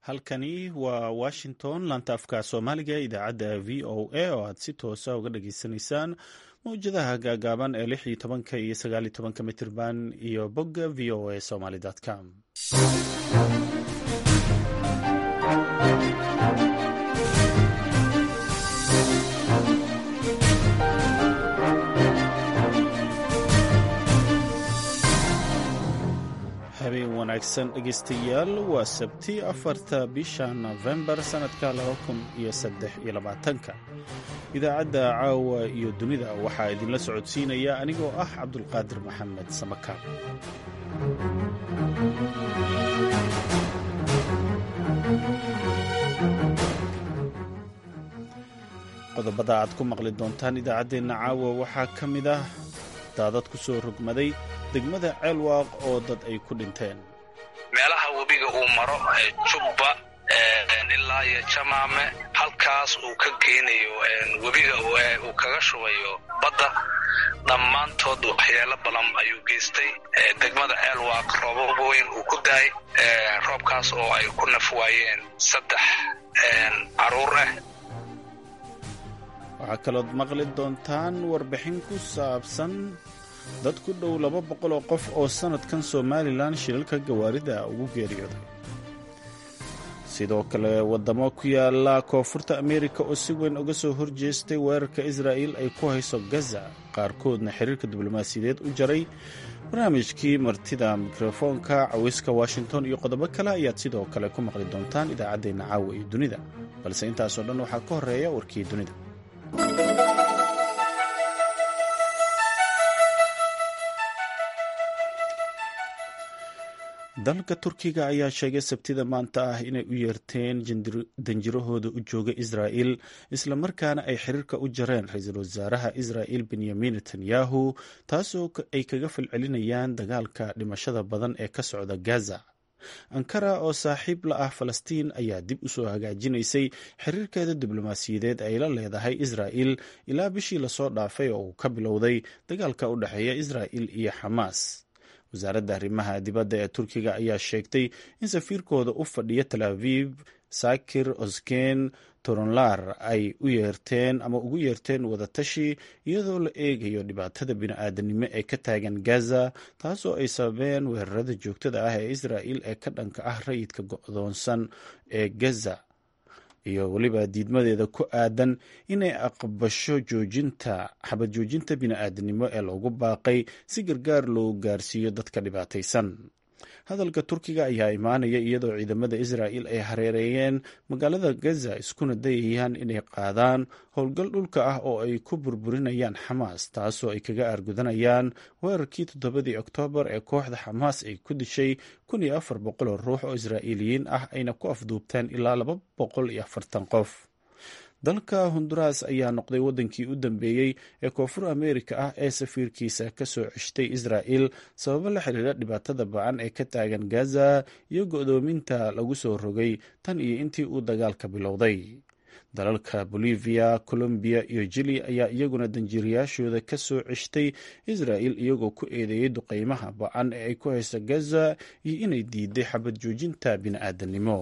halkani waa washington laanta afka soomaaliga idaacadda v o a oo aad si toosa uga dhageysanaysaan mawjadaha gaagaaban ee lix iyo tobanka iyo sagaal iyo tobanka mitirban iyo bogga v o a somaly com habeen wanaagsan dhegeystayaal waa sabti afarta bisha nofembar sannadka laba kun iyo saddex iyo labaatanka idaacadda caawa iyo dunida waxaa idinla socodsiinaya anigoo ah cabdulqaadir maxamed samakaar qodobada aad ku maqli doontaan idaacaddeenna caawa waxaa ka mid ah daadad ku soo rogmaday degmada ceelwaaq oo dad ay ku dhinteen meelaha webiga uu maro jubba ilaa iyo jamaame halkaas uu ka geynayo webiga uu kaga shubayo badda dhammaantood waxyeelo badan ayuu geystay degmada ceelwaaq roobab weyn uu ku daay roobkaas oo ay ku naf waayeen saddex caruur ah waxaa kalood maqli doontaan warbixin ku saabsan dad ku dhow laba boqol oo qof oo sannadkan somalilan shilalka gawaarida ugu geeriyooday sidoo kale waddamo ku yaala koonfurta ameerika oo si weyn uga soo horjeestay weerarka israa'il ay ku hayso gaza qaarkoodna xiriirka diblomaasiyadeed u jaray barnaamijkii martida mikrofoonka cawiska washington iyo qodobo kale ayaad sidoo kale ku maqli doontaan idaacaddeenna caawa iyo dunida balse intaasoo dhan waxaa ka horreeya warkii dunida dalka turkiga ayaa sheegay sabtida maanta ah inay u yeerteen danjirahooda u jooga israa'il islamarkaana ay xiriirka u jareen ra-iisul wasaaraha israa'il benyamin netanyahu taasoo ay kaga falcelinayaan dagaalka dhimashada badan ee ka socda gaza ankara oo saaxiib la ah falastiin ayaa dib u soo hagaajinaysay xiriirkeeda diblomaasiyadeed ay la leedahay israa'il ilaa bishii lasoo dhaafay oo uu ka bilowday dagaalka u dhexeeya israa'il iyo xamaas wasaaradda arrimaha dibadda ee turkiga ayaa sheegtay in safiirkooda u fadhiya tal aviv sakir osken toronlar ay u yeerteen ama ugu yeerteen wadatashi iyadoo la eegayo dhibaatada bini-aadanimo ee ka taagan gaza taasoo ay sababeen weerarada joogtada ah ee israa'il ee ka dhanka ah rayidka go-doonsan ee gaza iyo weliba diidmadeeda ku aadan inay aqbasho joojinta xabad joojinta bini-aadanimo ee loogu baaqay si gargaar loo gaarsiiyo dadka dhibaataysan hadalka turkiga ayaa imaanaya iyadoo ciidamada israa'il ay hareereeyeen magaalada gaza iskuna dayayaan inay qaadaan howlgal dhulka ah oo ay ku burburinayaan xamaas taasoo ay kaga aargudanayaan weerarkii toddobadii oktoobar ee kooxda xamaas ay ku dishay kun iyo afar boqol oo ruux oo israa'iiliyiin ah ayna ku afduubteen ilaa laba boqol iyo afartan qof dalka honduras ayaa noqday waddankii u dambeeyey ee koonfur ameerika ah ee safiirkiisa ka soo ceshtay israa'il sababo la xiriira dhibaatada ba-an ee ka taagan gaza iyo go-doominta lagu soo rogay tan iyo intii uu dagaalka bilowday dalalka bolivia colombiya iyo jili ayaa iyaguna danjiirayaashooda ka soo ceshtay israa'il iyagoo ku eedeeyey duqeymaha ba-an ee ay ku hayso gaza iyo inay diiday xabad joojinta bini-aadanimo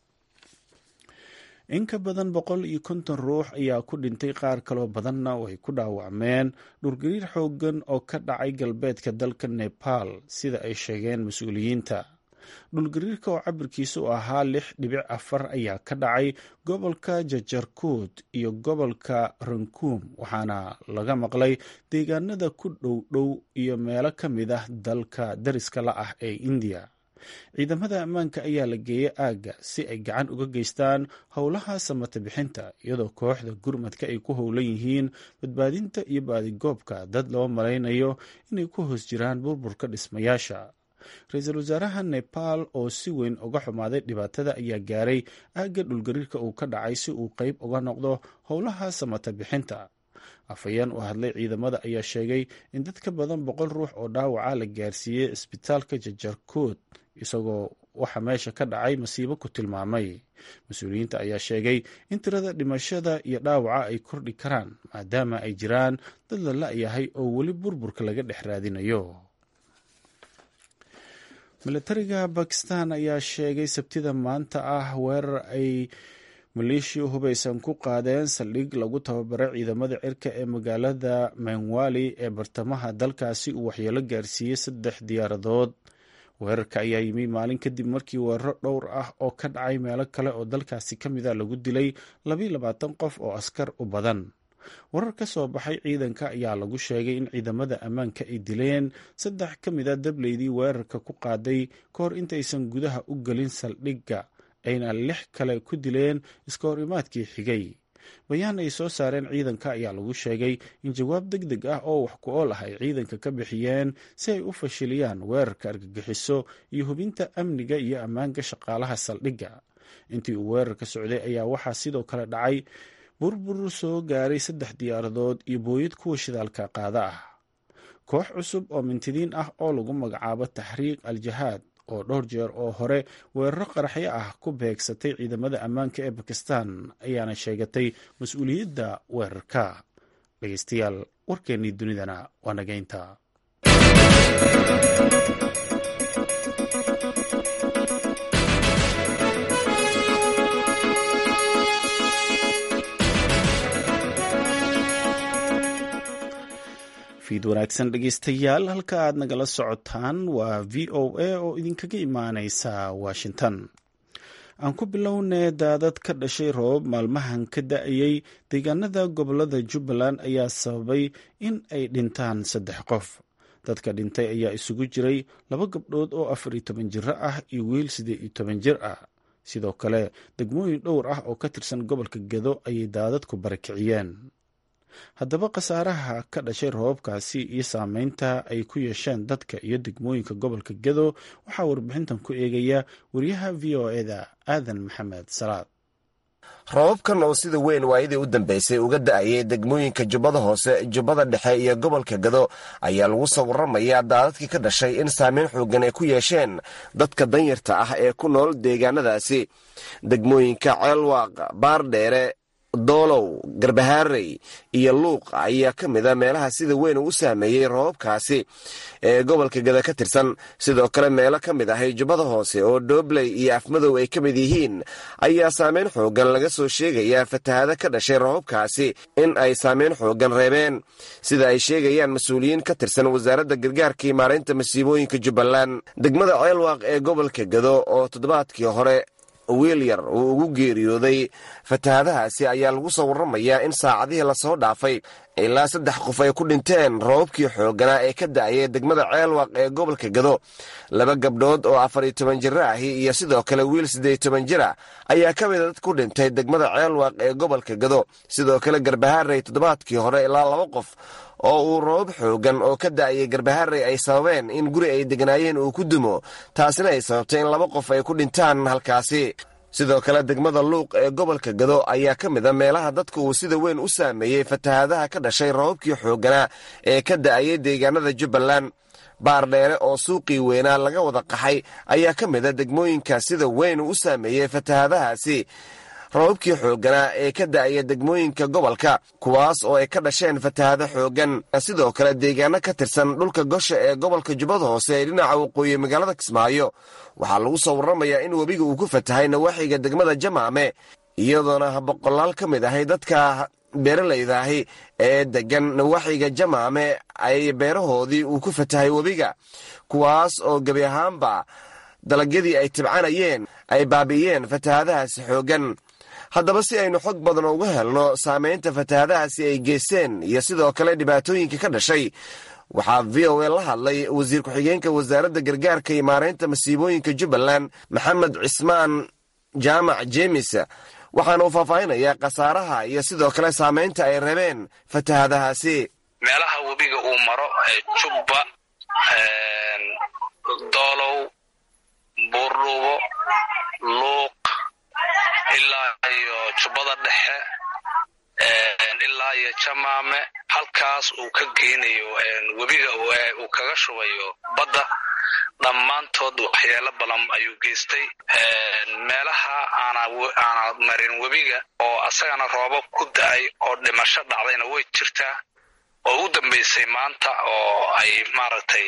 in ka badan boqol iyo konton ruux ayaa ku dhintay qaar kaloo badanna way ku dhaawacmeen dhurgariir xooggan oo ka dhacay galbeedka dalka nepal sida ay sheegeen mas-uuliyiinta dhulgariirka oo cabirkiisa u ahaa lix dhibic afar ayaa ka dhacay gobolka jajarkuud iyo gobolka rankuum waxaana laga maqlay deegaanada ku dhow dhow iyo meelo ka mid ah dalka dariska la ah ee indiya ciidamada ammaanka ayaa la geeyey aagga si ay gacan uga geystaan howlaha samata bixinta iyadoo kooxda gurmadka ay ku howlan yihiin badbaadinta iyo baadigoobka dad loo malaynayo inay ku hoos jiraan burburka dhismayaasha ra-iisul wasaaraha nepal oo si weyn uga xumaaday dhibaatada ayaa gaaray aagga dhulgariirka uu ka dhacay si uu qeyb uga noqdo howlaha samata bixinta afhayeen u hadlay ciidamada ayaa sheegay in dad ka badan boqol ruux oo dhaawaca la gaarsiiyey isbitaalka jajarkood isagoo waxa meesha ka dhacay masiibo ku tilmaamay mas-uuliyiinta ayaa sheegay in tirada dhimashada iyo dhaawaca ay kordhi karaan maadaama ay jiraan dad la la-yahay oo weli burburka laga dhex raadinayo milatariga bakistan ayaa sheegay sabtida maanta ah weerar ay maleeshiya hubaysan ku qaadeen saldhig lagu tababaray ciidamada cirka ee magaalada menwali ee bartamaha dalkaasi uu waxyeelo gaarsiiyey saddex diyaaradood weerarka ayaa yimi maalin kadib markii weeraro dhowr ah oo ka dhacay meelo kale oo dalkaasi ka mid a lagu dilay labayo labaatan qof oo askar u badan warar ka soo baxay ciidanka ayaa lagu sheegay in ciidamada ammaanka ay dileen saddex ka mid a dableydii weerarka ku qaaday ka hor intaysan gudaha u gelin saldhigga ayna lix kale ku dileen iska hor imaadkii xigay bayaan ay soo saareen ciidanka ayaa lagu sheegay in jawaab deg deg ah oo wax ku ool ah ay ciidanka ka bixiyeen si ay u fashiliyaan weerarka argagixiso iyo hubinta amniga iyo ammaanka shaqaalaha saldhigga intii uu weerarka socday ayaa waxaa sidoo kale dhacay burbur soo gaaray saddex diyaaradood iyo booyad kuwa shidaalka qaada ah koox cusub oo mintidiin ah oo lagu magacaabo taxriiq al-jahaad oo dhowr jeer oo hore weeraro qaraxyo ah ku beegsatay ciidamada ammaanka ee bakistan ayaana sheegatay mas-uuliyadda weerarka dhegeystayaal warkeennii dunidana waa nageynta fiid wanaagsan dhegeystayaal halka aad nagala socotaan waa v o a oo idinkaga imaaneysa washington aan ku bilownee daadad ka dhashay roobab maalmahan ka da-ayay deegaanada gobolada jubbaland ayaa sababay in ay dhintaan saddex qof dadka dhintay ayaa isugu jiray laba gabdhood oo afar iyo toban jiro ah iyo wiil siddeed iyo toban jir ah sidoo kale degmooyin dhowr ah oo ka tirsan gobolka gedo ayay daadadku barakiciyeen haddaba khasaaraha ka dhashay roobabkaasi iyo saameynta ay ku yeesheen dadka iyo degmooyinka gobolka gedo waxaa warbixintan ku eegaya wariyaha v o eda aadan maxamed salaad roobabkan oo sida weyn waayadii u dambeysay uga da-ayay degmooyinka jubbada hoose jubbada dhexe iyo gobolka gado ayaa lagu soo warramayaa daadadkii ka dhashay in saameyn xooggan ay ku yeesheen dadka danyarta ah ee ku nool deegaanadaasi degmooyinka ceelwaaq baardheere doolow garbahaarey iyo luuq ayaa ka mid a meelaha sida weyn uu u saameeyey roobabkaasi ee gobolka gada ka tirsan sidoo kale meelo ka mid ahay jubbada hoose oo doobley iyo afmadow ay ka mid yihiin ayaa saameyn xooggan laga soo sheegayaa fatahada ka dhashay roobabkaasi in ay saameyn xooggan reebeen sida ay sheegayaan mas-uuliyiin ka tirsan wasaaradda gargaarka iyo maaraynta masiibooyinka jubbaland degmada ceelwaaq ee gobolka gado oo toddobaadkii hore wiil yar uu ugu geeriyooday fatahadahaasi ayaa lagu soo warramayaa in saacadihii lasoo dhaafay ilaa saddex qof ay ku dhinteen roobabkii xoogganaa ee ka da-ayay degmada ceelwaq ee gobolka gado laba gabdhood oo afar iyo toban jiro ahi iyo sidoo kale wiil siddeed iyo toban jir ah ayaa ka mida dad ku dhintay degmada ceelwaq ee gobolka gado sidoo kale garbahaarey toddobaadkii hore ilaa laba qof oo uu roobab xooggan oo ka da-ayay garbaharey ay sababeen in guri ay degnaayeen uu ku dumo taasina ay sababtay in laba qof ay ku dhintaan halkaasi sidoo kale degmada luuq ee gobolka gado ayaa ka mid a meelaha dadka uu sida weyn u saameeyey fatahadaha ka dhashay roobabkii xoogganaa ee ka da-ayay deegaanada jubbaland baardheere oo suuqii weynaa laga wada qaxay ayaa ka mid a degmooyinka sida weyn u saameeyey fatahadahaasi roobabkii xoogganaa ee ka da-aya degmooyinka gobolka kuwaas oo ay ka dhasheen fatahado xooggan sidoo kale deegaano ka tirsan dhulka gosha ee gobolka jubbada hoose ee dhinaca waqooyi magaalada kismaayo waxaa lagu soo warramayaa in webiga uu ku fatahay nawaaxiga degmada jamaame iyadoona boqolaal ka mid ahay dadka beeralayda ahi ee degan nawaaxiga jamaame ay beerahoodii uu ku fatahay webiga kuwaas oo gebi ahaanba dalagyadii ay tibcanayeen ay baabi'iyeen fatahadahaasi xooggan haddaba si aynu xog badan uga helno saamaynta fatahadahaasi ay geysteen iyo sidoo kale dhibaatooyinka ka dhashay waxaa v o a la hadlay wasiir ku-xigeenka wasaaradda gargaarka iyo maaraynta masiibooyinka jubbaland maxamed cismaan jaamac jeemis waxaana uu faahfaahinayaa khasaaraha iyo sidoo kale saamaynta ay rabeen fatahadahaasi meelaha webiga uu maro jubba doolow buurdhuubo luuq ilaa iyo jubbada dhexe ilaa iyo jamaame halkaas uu ka geynayo webiga uu kaga shubayo badda dhammaantood waxyeelo badan ayuu geystay meelaha aana marin webiga oo asagana roobab ku da-ay oo dhimasho dhacdayna way jirtaa oo u dambaysay maanta oo ay maaragtay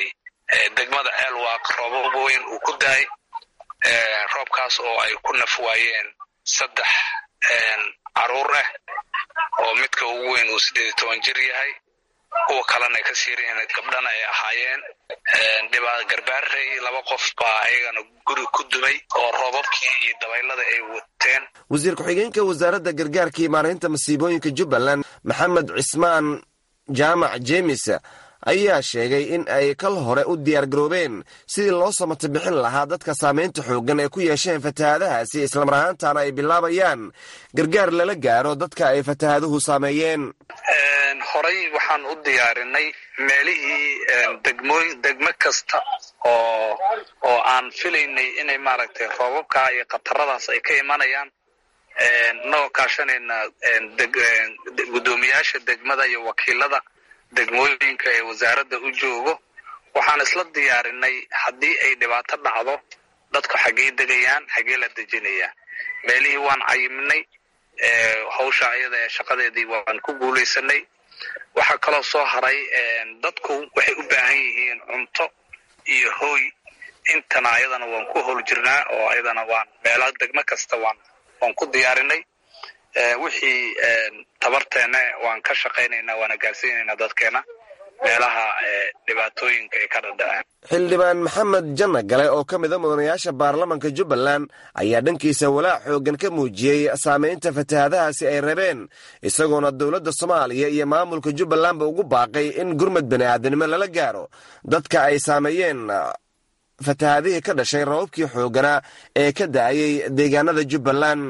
degmada ceelwaaq roobab weyn uu ku daay roobkaas oo ay ku naf waayeen saddex caruur ah oo midka ugu weyn uu siddeed iyo toban jir yahay kuwa kalena ay ka siirayeen gabdhana ay ahaayeen dhibaa garbaarey laba qof baa ayagana guri ku dumay oo roobabkii iyo dabaylada ay wateen wasiir ku-xigeenka wasaaradda gargaarka iyo maaraynta masiibooyinka jubbaland maxamed cismaan jaamac jeemis ayaa sheegay in ay kal hore u diyaargaroobeen sidii loo samata bixin lahaa dadka saamaynta xooggan ee ku yeesheen fatahaadahaasi islamar ahaantaana ay bilaabayaan gargaar lala gaaro dadka ay fatahaaduhu saameeyeen horay waxaan u diyaarinay meelihii degmooy degmo kasta oo oo aan filaynay inay maaragtay roobabka iyo khataradaas ay ka imanayaan inagoo kaashanayna guddoomiyaasha degmada iyo wakiilada degmooyinka ee wasaaradda u joogo waxaan isla diyaarinay haddii ay dhibaato dhacdo dadku xaggey degayaan xaggee la dejinayaa meelihii waan cayimnay hawsha ayada ee shaqadeedii waan ku guulaysanay waxaa kaloo soo haray dadku waxay u baahan yihiin cunto iyo hooy intana ayadana waan ku howl jirnaa oo ayadana waan meela degmo kasta waan waan ku diyaarinay wixii tabarteena waan ka shaqaynaynaa waana gaarsiinaynaa dadkeena meelaha dhibaatooyinka ay ka dhadhaceen xildhibaan maxamed janna gale oo ka mida mudanayaasha baarlamanka jubbaland ayaa dhankiisa walaac xooggan ka muujiyey saamaynta fatahaadahaasi ay rabeen isagoona dowladda soomaaliya iyo maamulka jubbalandba ugu baaqay in gurmad bani aadamnimo lala gaaro dadka ay saameeyeen fatahaadihii ka dhashay rababkii xoogganaa ee ka da'ayay deegaanada jubbaland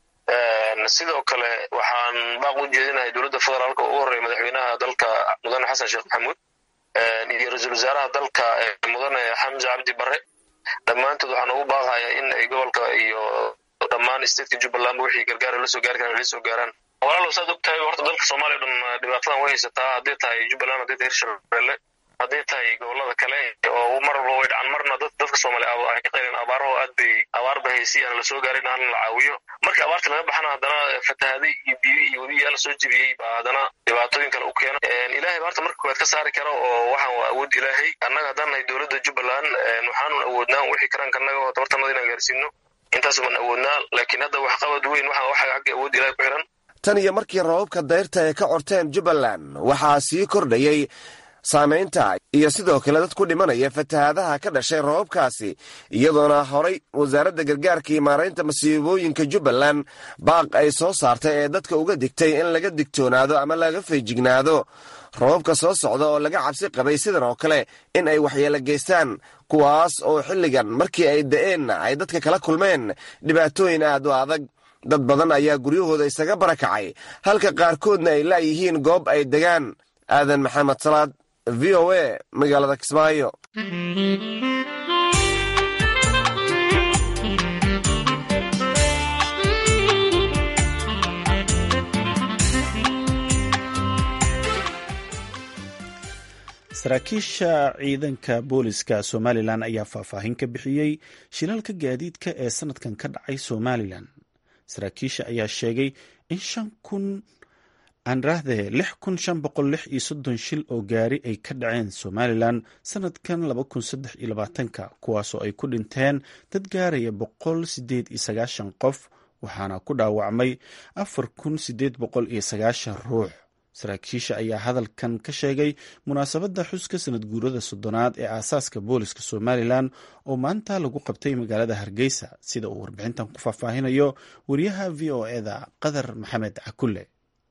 sidoo kale waxaan baaq u jeedinahay dowladda federaalka ugu horreeya madaxweynaha dalka mudane xasan sheekh maxamuud iyo ra-iisul wasaaraha dalka mudane xamse cabdi barre dhammaantood waxaan ugu baaqayaa in ay gobolka iyo dhammaan stateka jubbalandba wixii gargaara la soo gaari karan la soo gaaraan walaalow saad og tahay horta dalka soomaaliya o dhan dhibaatadan way haysataa hadday tahay jubbaland hadday tahay hirshabelle hadday tahay gobolada kale oo mar walba way dhacan marna dadka soomaaliya ay ka qayleen abaaraho aad bay abaar ba haysi aan la soo gaarin aan la caawiyo markii abaarta laga baxana haddana fatahaaday iyo biyo iyo webiyaa la soo jebiyey baa haddana dhibaatooyin kale u keena ilaahay baarta marka koowaad ka saari kara oo waxaan waa awood ilaahay annaga haddaan nahay dowladda jubbaland waxaanun awoodnaa wixii karanka annaga oo tabartanada inaan gaarsiino intaas baan awoodnaa laakiin hadda waxqabad weyn waxa waxa xagga awood ilaahay ku xiran tan iyo markii rababka dayrta ay ka corteen jubbaland waxaa sii kordhayey saamaynta iyo sidoo kale dad ku dhimanaya fatahaadaha ka dhashay rababkaasi iyadoona horay wasaaradda gargaarka iyo maaraynta masiibooyinka jubbaland baaq ay soo saartay ee dadka uga digtay in laga digtoonaado ama laga feejignaado rababka soo socda oo laga cabsi qabay sidan oo kale in ay waxyeelo geystaan kuwaas oo xilligan markii ay da'een ay dadka kala kulmeen dhibaatooyin aad u adag dad badan ayaa guryahooda isaga barakacay halka qaarkoodna ay laayihiin goob ay degaan aadan maxamed salaad v o a magaalada kismaayo saraakiisha ciidanka booliska somalilan ayaa faahfaahin ka bixiyey shilalka gaadiidka ee sanadkan ka dhacay somalilan saraakiisha ayaa sheegay in shan kun aan rahdee lix kun shan boqol lix iyo soddon shil oo gaari ay ka dhaceen somalilan sanadkan laba kun saddex iyo labaatanka kuwaasoo ay ku dhinteen dad gaaraya boqol sideed iyo sagaashan qof waxaana ku dhaawacmay afar kun sideed boqol iyo sagaashan ruux saraakiisha ayaa hadalkan ka sheegay munaasabadda xuska sanad guurada soddonaad ee aasaaska booliska somalilan oo maanta lagu qabtay magaalada hargeysa sida uu warbixintan ku faahfaahinayo wariyaha v o eda qadar maxamed cakulle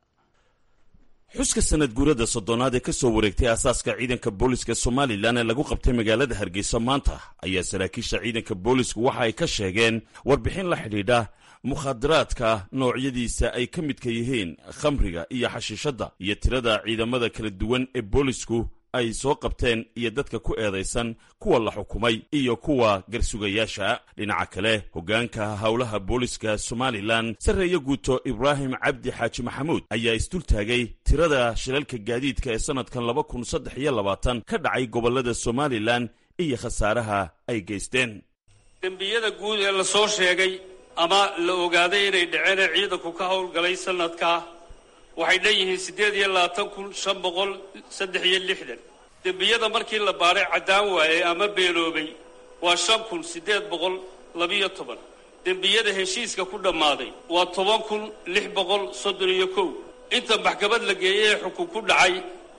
xuska sanad guurada soddonaad ee ka soo wareegtay aasaaska ciidanka booliska somalilan ee lagu qabtay magaalada hargeysa maanta ayaa saraakiisha ciidanka boolisku waxa ay ka sheegeen warbixin la xidhiidha mukhaadaraadka noocyadiisa ay ka midka yihiin khamriga iyo xashiishadda iyo tirada ciidamada kala duwan ee boolisku ay soo qabteen iyo dadka ku eedaysan kuwa la xukumay iyo kuwa garsugayaasha dhinaca kale hoggaanka howlaha booliska somalilan sarreeye guuto ibraahim cabdi xaaji maxamuud ayaa isdultaagay tirada shilalka gaadiidka ee sannadkan laba kun saddex iyo labaatan ka dhacay gobollada somalilan iyo khasaaraha ay geysteen dembiyada guud ee la soo sheegay ama la ogaaday inay dhaceen ee ciidanku ka howlgalay sanadkaa waxay dhan yihiin siddeed iyo labaatan kun shan boqol saddex iyo lixdan dembiyada markii la baadhay caddaan waayey ama beeloobay waa shan kun siddeed boqol labiyo toban dembiyada heshiiska ku dhammaaday waa toban kun lix boqol soddon iyo kow inta maxkamad la geeyey ee xukun ku dhacay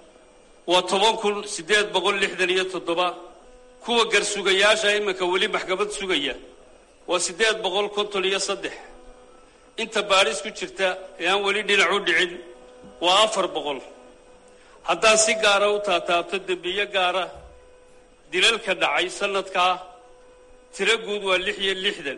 waa toban kun siddeed boqol lixdan iyo toddoba kuwa garsugayaasha iminka weli maxkamad sugaya waa siddeed boqol konton iyo saddex inta baadhis ku jirta ee aan weli dhinac u dhicin waa afar boqol haddaan si gaara u taataabto dembiyo gaara dilalka dhacay sanadkaa tiro guud waa lix iyo lixdan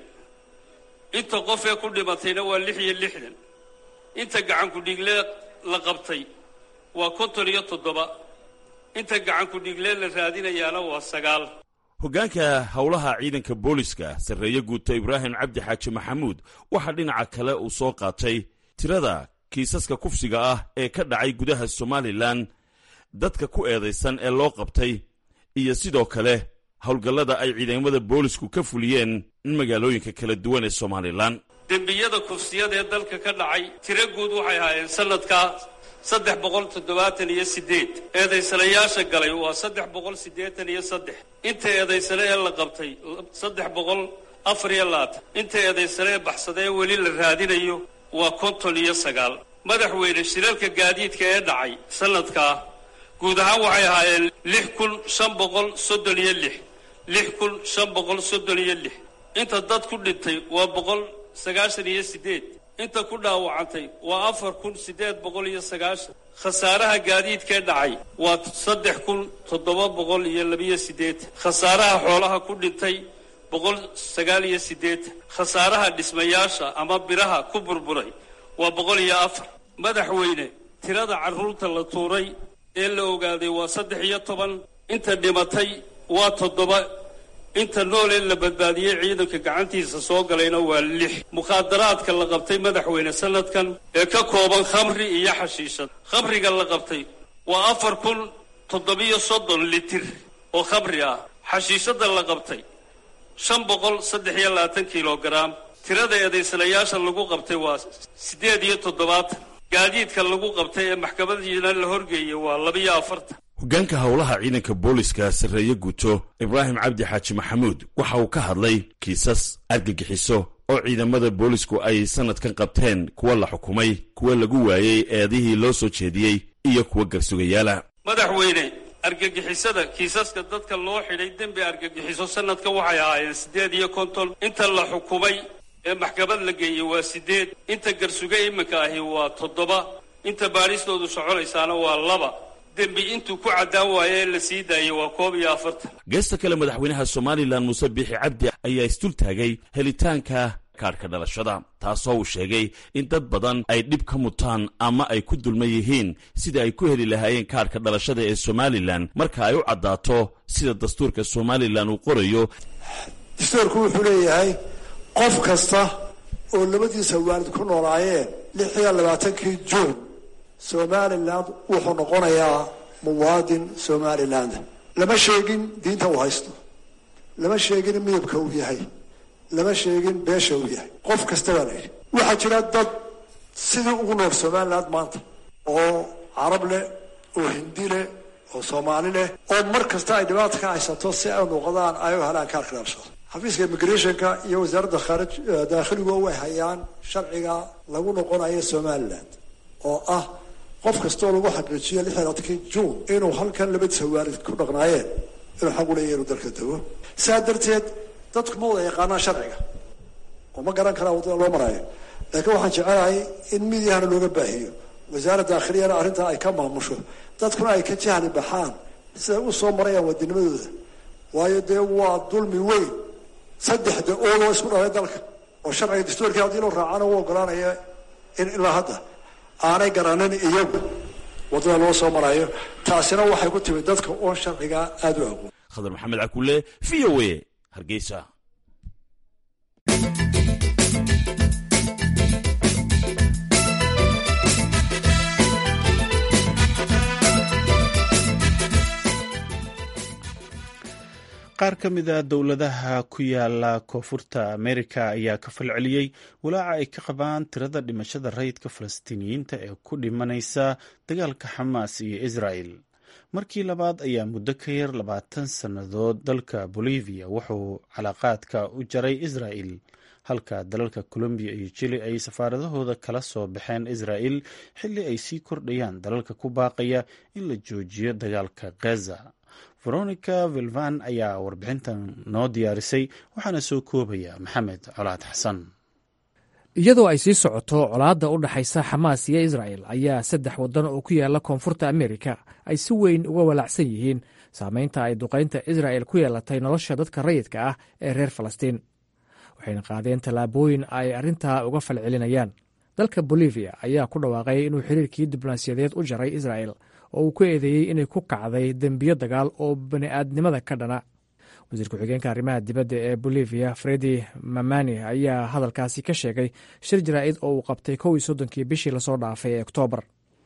inta qof ee ku dhimatayna waa lix iyo lixdan inta gacankudhiigle la qabtay waa konton iyo toddoba inta gacankudhiigle la raadinayaana waa sagaal hoggaanka howlaha ciidanka booliska sarreeye guuto ibraahim cabdi xaaji maxamuud waxaa dhinaca kale uu soo qaatay tirada kiisaska kufsiga ah ee ka dhacay gudaha somalilan dadka ku eedaysan ee loo qabtay iyo sidoo kale howlgallada ay ciidamada boolisku ka fuliyeen magaalooyinka kala duwan ee somalilan dembiyada kufsiyada ee dalka ka dhacay tiro guud waxay ahaayeen sanadkaa saddex boqol toddobaatan iyo siddeed eedaysanayaasha galay waa saddex boqol siddeetan iyo saddex inta eedaysane ee la qabtay saddex boqol afar iyo labaatan inta eedaysane ee baxsada ee weli la raadinayo waa konton iyo sagaal madaxweyne shirarka gaadiidka ee dhacay sanadkaa guud ahaan waxay ahaayeen lix kun shan boqol soddon iyo lix lix kun shan boqol soddon iyo lix inta dad ku dhintay waa boqol sagaashan iyo siddeed inta ku dhaawacantay waa afar kun siddeed boqol iyo sagaashan khasaaraha gaadiidkee dhacay waa saddex kun toddoba boqol iyo labiyo siddeetan khasaaraha xoolaha ku dhintay boqol sagaal iyo siddeetan khasaaraha dhismayaasha ama biraha ku burburay waa boqol iyo afar madaxweyne tirada carruurta la tuuray ee la ogaaday waa saddex iyo toban inta dhimatay waa toddoba inta nool ee la badbaadiyey ciidanka gacantiisa soo galayna waa lix mukhaadaraadka la qabtay madaxweyne sanadkan ee ka kooban khamri iyo xashiishad khamriga la qabtay waa afar kun toddobiyo soddon litir oo khamri ah xashiishadda la qabtay shan boqol saddex iyo labaatan kilogaram tirada eedaysanayaasha lagu qabtay waa siddeed iyo toddobaatan gaadiidka lagu qabtay ee maxkamadiina la horgeeyay waa labiyo afartan hoggaanka howlaha ciidanka booliska sarreeye guuto ibraahim cabdi xaaji maxamuud waxa uu ka hadlay kiisas argagixiso oo ciidamada boolisku ay sannadkan qabteen kuwa la xukumay kuwa lagu waayey eedihii loo soo jeediyey iyo kuwa garsugayaala madaxweyne argagixisada kiisaska dadka loo xidhay dembi argagixiso sanadka waxay ahaayeen siddeed iyo konton inta la xukumay ee maxkamad la geeyey waa siddeed inta garsuga iminka ahi waa toddoba inta baadhistoodu soconaysaana waa laba dembi intuu ku caddaan waayo ee la sii daayey waa koob iyo afartan geesta kale madaxweynaha somalilan muuse biixi cabdi ayaa isdul taagay helitaanka kaadhka dhalashada taasoo uu sheegay in dad badan ay dhib ka mutaan ama ay ku dulman yihiin sida ay ku heli lahaayeen kaadhka dhalashada ee somalilan marka ay u caddaato sida dastuurka somalilan uu qorayo dastuurku wuxuu leeyahay qof kasta oo labadiisa waalid ku noolaayeen lix iyo labaatankii juun somaliland wuxuu noqonayaa muwaadin somaliland lama sheegin diinta uu haysto lama sheegin midabka uu yahay lama sheegin beesha uu yahay qof kasta baa la yidhi waxaa jira dad sidii ugu nool somaliland maanta oo carab leh oo hindi leh oo soomaali leh oo mar kasta ay dhibaata ka haysato si ay noqdaan ay u helaan kaarka dhalashada xafiiska immigrationka iyo wasaaradda khaarij daakhiligu way hayaan sharciga lagu noqonayo somaliland oo ah qof kastoo lagu xaqiijiyo lix iyo labaatankii juun inuu halkan labadiisa waalid ku dhaqnaayeen inuu xaq u leeyahy inuu dalka tago saa darteed dadku ma wada yaqaanaan sharciga oo ma garan karaa waddada loo maraayo laakiin waxaan jecelahay in midyahana looga baahiyo wasaaradda daakhiliyana arrintaa ay ka maamusho dadkuna ay ka jahli baxaan siday u soo marayaan wadinimadooda waayo dee waa dulmi weyn saddexda oodoo isku dhalay dalka oo sharciga dastuurkii haddii loo raacana u ogolaanaya in ilaa hadda aanay garanin iyagu waddada loo soo marayo taasina waxay ku timid dadka oon sharciga aada u aqoon khadar maxamed cakulle v o a hargeysa qaar ka mid a dowladaha ku yaala koonfurta amerika ayaa ka falceliyey walaaca ay ka qabaan tirada dhimashada rayidka falastiiniyiinta ee ku dhimanaysa dagaalka xamaas iyo israel markii labaad ayaa muddo ka yar labaatan sannadood dalka bolivia wuxuu calaaqaadka u jaray israa'el halka dalalka colombiya iyo jili ay safaaradahooda kala soo baxeen israa'el xilli ay sii kordhayaan dalalka ku baaqaya in la joojiyo dagaalka gaza veronica vilvan ayaa warbixintan noo diyaarisay waxaana soo koobaya maxamed colaad xasan iyadoo ay sii socoto colaadda u dhaxaysa xamaas iyo israa'el ayaa saddex waddan oo ku yaala koonfurta amerika ay si weyn uga walaacsan yihiin saameynta ay duqaynta israa'el ku yeelatay nolosha dadka rayidka ah ee reer falastiin waxayna qaadeen tallaabooyin ay arrintaa uga falcelinayaan dalka bolivia ayaa ku dhawaaqay inuu xiriirkii diblomaasiyadeed u jaray israa'el oo uu ku eedeeyey inay ku kacday dembiyo dagaal oo bani'aadnimada ka dhana wasiir ku-xigeenka arrimaha dibadda ee bolivia fredi mamani ayaa hadalkaasi ka sheegay shir jaraa'id oo uu qabtay kow iyo soddonkii bishii lasoo dhaafay ee oktoobar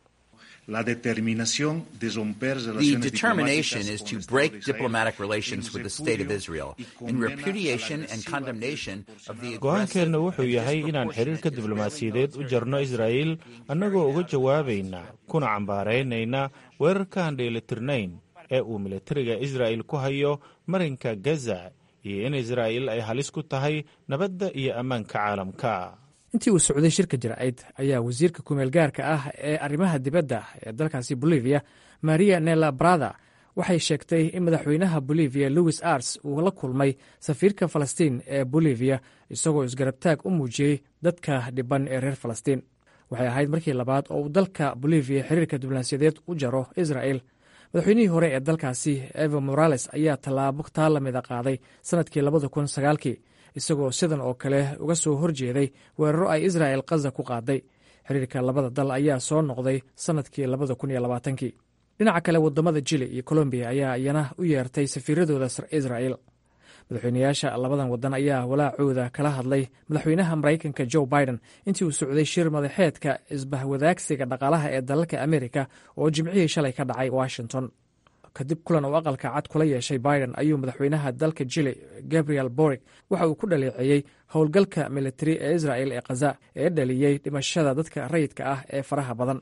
The determination is to break diplomatic relations with the State of Israel in repudiation and condemnation of the go-aankeenna wuxuu yahay inaan xiriirka diblomaasiyadeed u jarno israa'il annagoo uga jawaabayna kuna cambaaraynayna weerarkaan dheelitirnayn ee uu militariga israa'il ku hayo marinka gaza iyo in israa'il ay halis ku tahay nabadda iyo ammaanka caalamka intii uu socday shirka jaraa'id ayaa wasiirka kumeel gaarka ah ee arrimaha dibadda ee dalkaasi bolivia maria nela brada waxay sheegtay in madaxweynaha bolivia louis ars uu la kulmay safiirka falastiin ee bolivia isagoo isgarabtaag u muujiyey dadka dhiban ee reer falastiin waxay ahayd markii labaad oo uu dalka bolivia xiriirka diblomaasiyadeed u jaro isra'el madaxweynihii hore ee dalkaasi evo morales ayaa tallaabo taa lamida qaaday sannadkii labada kun sagaalkii isagoo sidan oo kale uga soo horjeeday weeraro ay israa'el kaza ku qaaday xiriirka labada dal ayaa soo noqday sannadkii labada kun iyo labaatankii dhinaca kale waddamada jili iyo colombiya ayaa iyana u yeertay safiiradooda israa'el madaxweynayaasha labadan waddan ayaa walaacooda kala hadlay madaxweynaha maraykanka joe biden intii uu socday shir madaxeedka isbahwadaagsiga dhaqaalaha ee dalalka amerika oo jimcihii shalay ka dhacay washington kadib kulan uu aqalka cad kula yeeshay biden ayuu madaxweynaha dalka jili gabriel borig waxa uu ku dhaleeceeyey howlgalka militari ee isra'el ee khaza ee dhaliyey dhimashada dadka rayidka ah ee faraha badan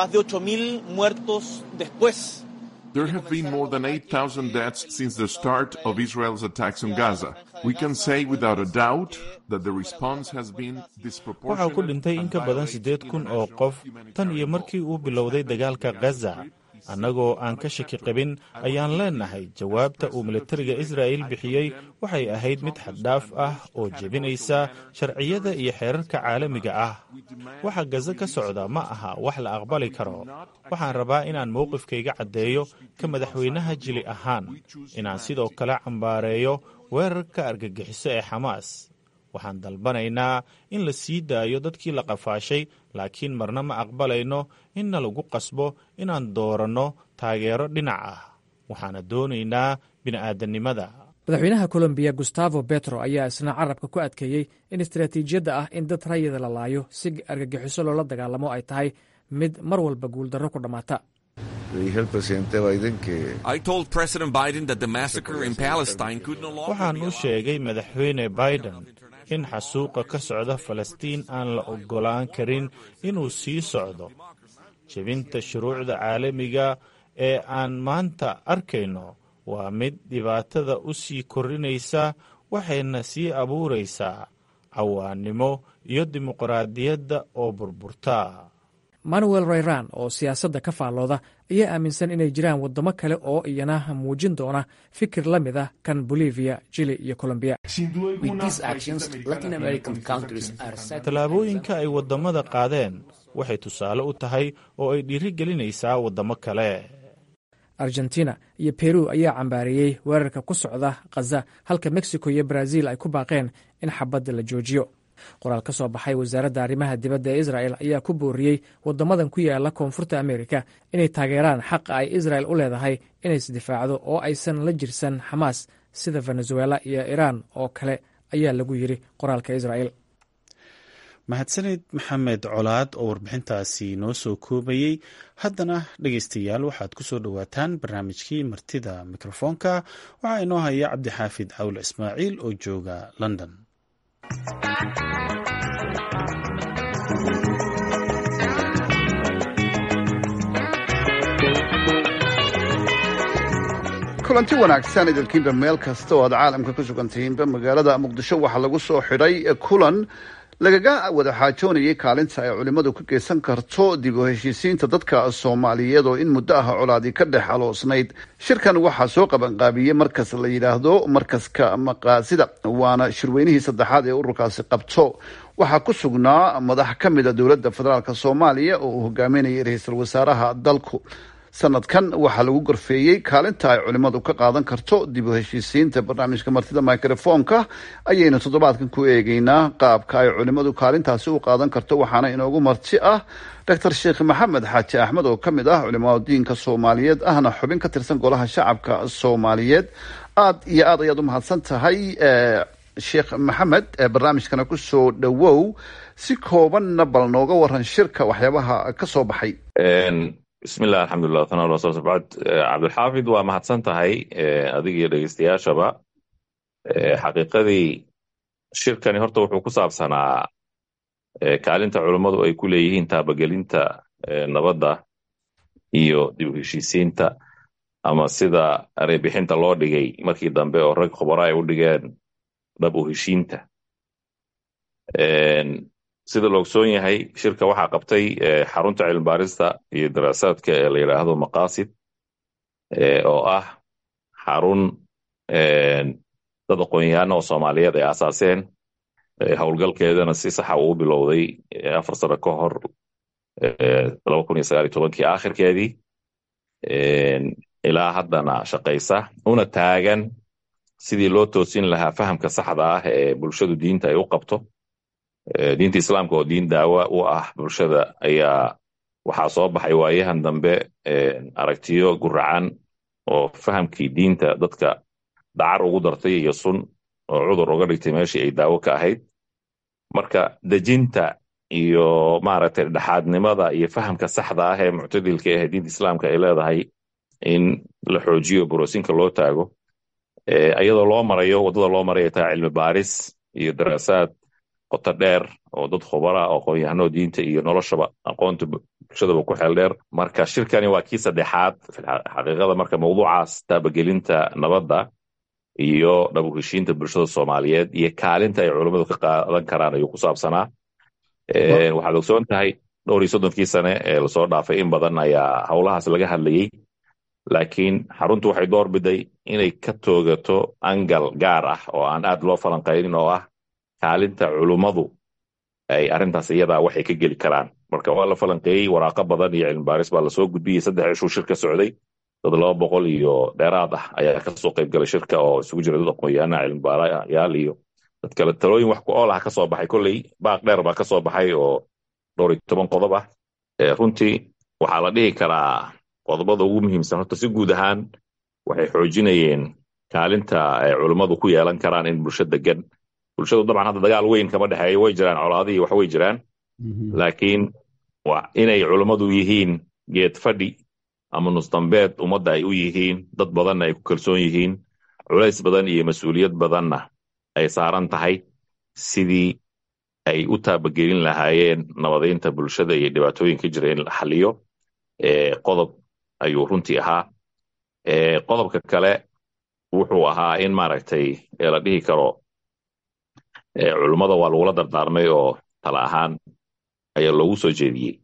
There have been more than 8,000 deaths since the start of Israel's attacks on Gaza. We can say without a doubt that the response has been waxaa ku dhintay in ka badan siddeed kun oo qof tan iyo markii uu bilowday dagaalka gaza annagoo aan ka shaki qabin ayaan leenahay jawaabta uu militariga israa'il bixiyey waxay ahayd mid xaddhaaf ah oo jebinaysa sharciyada iyo xeerarka caalamiga ah waxa gaza ka socda ma aha wax la aqbali karo waxaan rabaa inaan mowqifkayga caddeeyo ka madaxweynaha jili ahaan inaan sidoo kale cambaareeyo weerarka argagixiso ee xamaas waxaan dalbanaynaa in la sii daayo dadkii la qafaashay laakiin marna ma aqbalayno inna lagu qasbo inaan dooranno taageero dhinac ah waxaana doonaynaa bini'aadanimada madaxweynaha colombiya gustavo betro ayaa isna carabka ku adkeeyey in istaraatiijiyadda ah in dad rayida la laayo si argagixiso loola dagaalamo ay tahay mid mar walba guuldarro ku dhammaata waxaan u sheegay madaxweyne biden in xasuuqa ka socda falastiin aan la oggolaan karin inuu sii socdo jebinta shuruucda caalamiga ee aan maanta arkayno waa mid dhibaatada u sii kordhinaysa waxayna sii abuuraysaa cawaannimo iyo dimuqraadiyadda oo burburta manuel rayran oo siyaasadda ka faallooda ayaa aaminsan inay jiraan waddamo kale oo iyana muujin doona fikir la mid ah kan bolivia jili iyo colombiya tallaabooyinka ay waddamada qaadeen waxay tusaale u tahay oo ay dhiiri gelinaysaa waddamo kale argentina iyo peru ayaa cambaareeyey weerarka ku socda khaza halka mexico iyo brazil ay ku baaqeen in xabadda la joojiyo qoraal ka soo baxay wasaaradda arrimaha dibadda ee israel ayaa ku booriyey waddamadan ku yaala koonfurta amerika inay taageeraan xaqa ay israel u leedahay inay isdifaacdo oo aysan la jirsan xamaas sida venezuela iyo iran oo kale ayaa lagu yidhi qoraalka israel mahadsaned maxamed colaad oo warbixintaasi noo soo koobayey haddana dhegeystayaal waxaad ku soo dhowaataan barnaamijkii martida mikrofoonka waxaa inoo haya cabdixaafid cawl ismaaciil oo jooga london kulanti wanaagsan idinkiinba meel kasta oo aad caalamka ku sugantihiinba magaalada muqdisho waxaa lagu soo xidhay kulan lagaga wada xaajoonayay kaalinta ay culimmadu ka geysan karto dib u heshiisiinta dadka soomaaliyeed oo in muddo ah colaadii ka dhex aloosnayd shirkan waxaa soo qabanqaabiyey markas la yidhaahdo markaska maqaasida waana shirweynihii saddexaad ee ururkaasi qabto waxaa ku sugnaa madax ka mida dowladda federaalk soomaaliya oo uu hogaaminayay ra-iisul wasaaraha dalku sanadkan waxaa lagu gorfeeyey kaalinta ay culimmadu ka qaadan karto dib u heshiisiinta barnaamijka martida microfonka ayaynu toddobaadkan ku eegeynaa qaabka ay culimmadu kaalintaasi u qaadan karto waxaana inoogu marti ah doctor sheekh maxamed xaaji axmed oo ka mid ah culimada diinka soomaaliyeed ahna xubin ka tirsan golaha shacabka soomaaliyeed aad iyo aad ayaad u mahadsan tahay sheekh maxamed barnaamijkana ku soo dhowow si koobanna bal nooga waran shirka waxyaabaha ka soo baxay bismillah alxamdulilah tana rasul bacd cabdilxaafid waa mahadsan tahay adiga iyo dhegeystayaashaba xaqiiqadii shirkani horta wuxuu ku saabsanaa kaalinta culummadu ay ku leeyihiin taabagelinta nabadda iyo dib u heshiisiinta ama sida areebixinta loo dhigay markii dambe oo rag khubara ay u dhigeen dhab u heshiinta sida la ogsoon yahay shirka waxaa qabtay xarunta cilmibaarista iyo daraasaadka ee la yidhaahdo maqaasid oo ah xarun dad aqoon-yahaana oo soomaaliyeed ay aasaaseen howlgalkeedana si saxa uu bilowday afar sano ka hor kii aakhirkeedii ilaa haddana shaqaysa una taagan sidii loo toosin lahaa fahamka saxda ah ee bulshadu diinta ay u qabto diinta islaamka oo diin daawa u ah bulshada ayaa waxaa soo baxay waayahan dambe aragtiyo guracan oo fahamkii diinta dadka dacar ugu dartay iyo sun oo cudur uga dhigtay meeshii ay daawo ka ahayd marka dejinta iyo maaragtay dhexaadnimada iyo fahamka saxda ah ee muctadilka ah ee diinta islaamka ay leedahay in la xoojiyo boroosinka loo taago iyadoo loo marayo waddada loo maraya taa cilmi baaris iyo daraasaad qoto dheer oo dad khubara oo aqoon-yahanoo diinta iyo noloshaba aqoonta bulshadaba ku xeel dheer marka shirkani waa kii saddexaad xaqiiqada marka mawduucaas taabagelinta nabadda iyo dhabu heshiinta bulshada soomaaliyeed iyo kaalinta ay culummadu ka qaadan karaan ayuu ku saabsanaa waxaad ogsoon tahay dhowr iyo soddonkii sane ee lasoo dhaafay in badan ayaa howlahaas laga hadlayey laakiin xaruntu waxay door biday inay ka toogato angal gaar ah oo aan aad loo falanqaynin oo ah kaalinta culummadu ay arrintaas iyadaa waxay ka geli karaan marka waa la falanqeeyey waraaqo badan iyo cilmibaaris baa lasoo gudbiyey saddex cishuu shirka socday dad laba boqol iyo dheeraad ah ayaa kasoo qayb galay shirka oo isugu jira dad aqoon-yahana cilmibaarayaal iyo dad kale talooyin wax ku ool ah kasoo baxay kolley baaq dheer baa kasoo baxay oo dhowr iyo toban qodob ah runtii waxaa la dhihi karaa qodobada ugu muhiimsan horta si guud ahaan waxay xoojinayeen kaalinta ay culummadu ku yeelan karaan in bulsho degan bulshadu dabcan hadda dagaal weyn kama dhexeeyo way jiraan colaadihii wax way jiraan laakiin inay culummadu yihiin geed fadhi ama nusdambeed ummadda ay u yihiin dad badanna ay ku kalsoon yihiin culays badan iyo mas-uuliyad badanna ay saaran tahay sidii ay u taabagelin lahaayeen nabadaynta bulshada iyo dhibaatooyinka jira in la xaliyo qodob ayuu runtii ahaa qodobka kale wuxuu ahaa in maaragtay la dhihi karo culummada waa lagula dardaarmay oo tala ahaan ayaa loogu soo jeediyey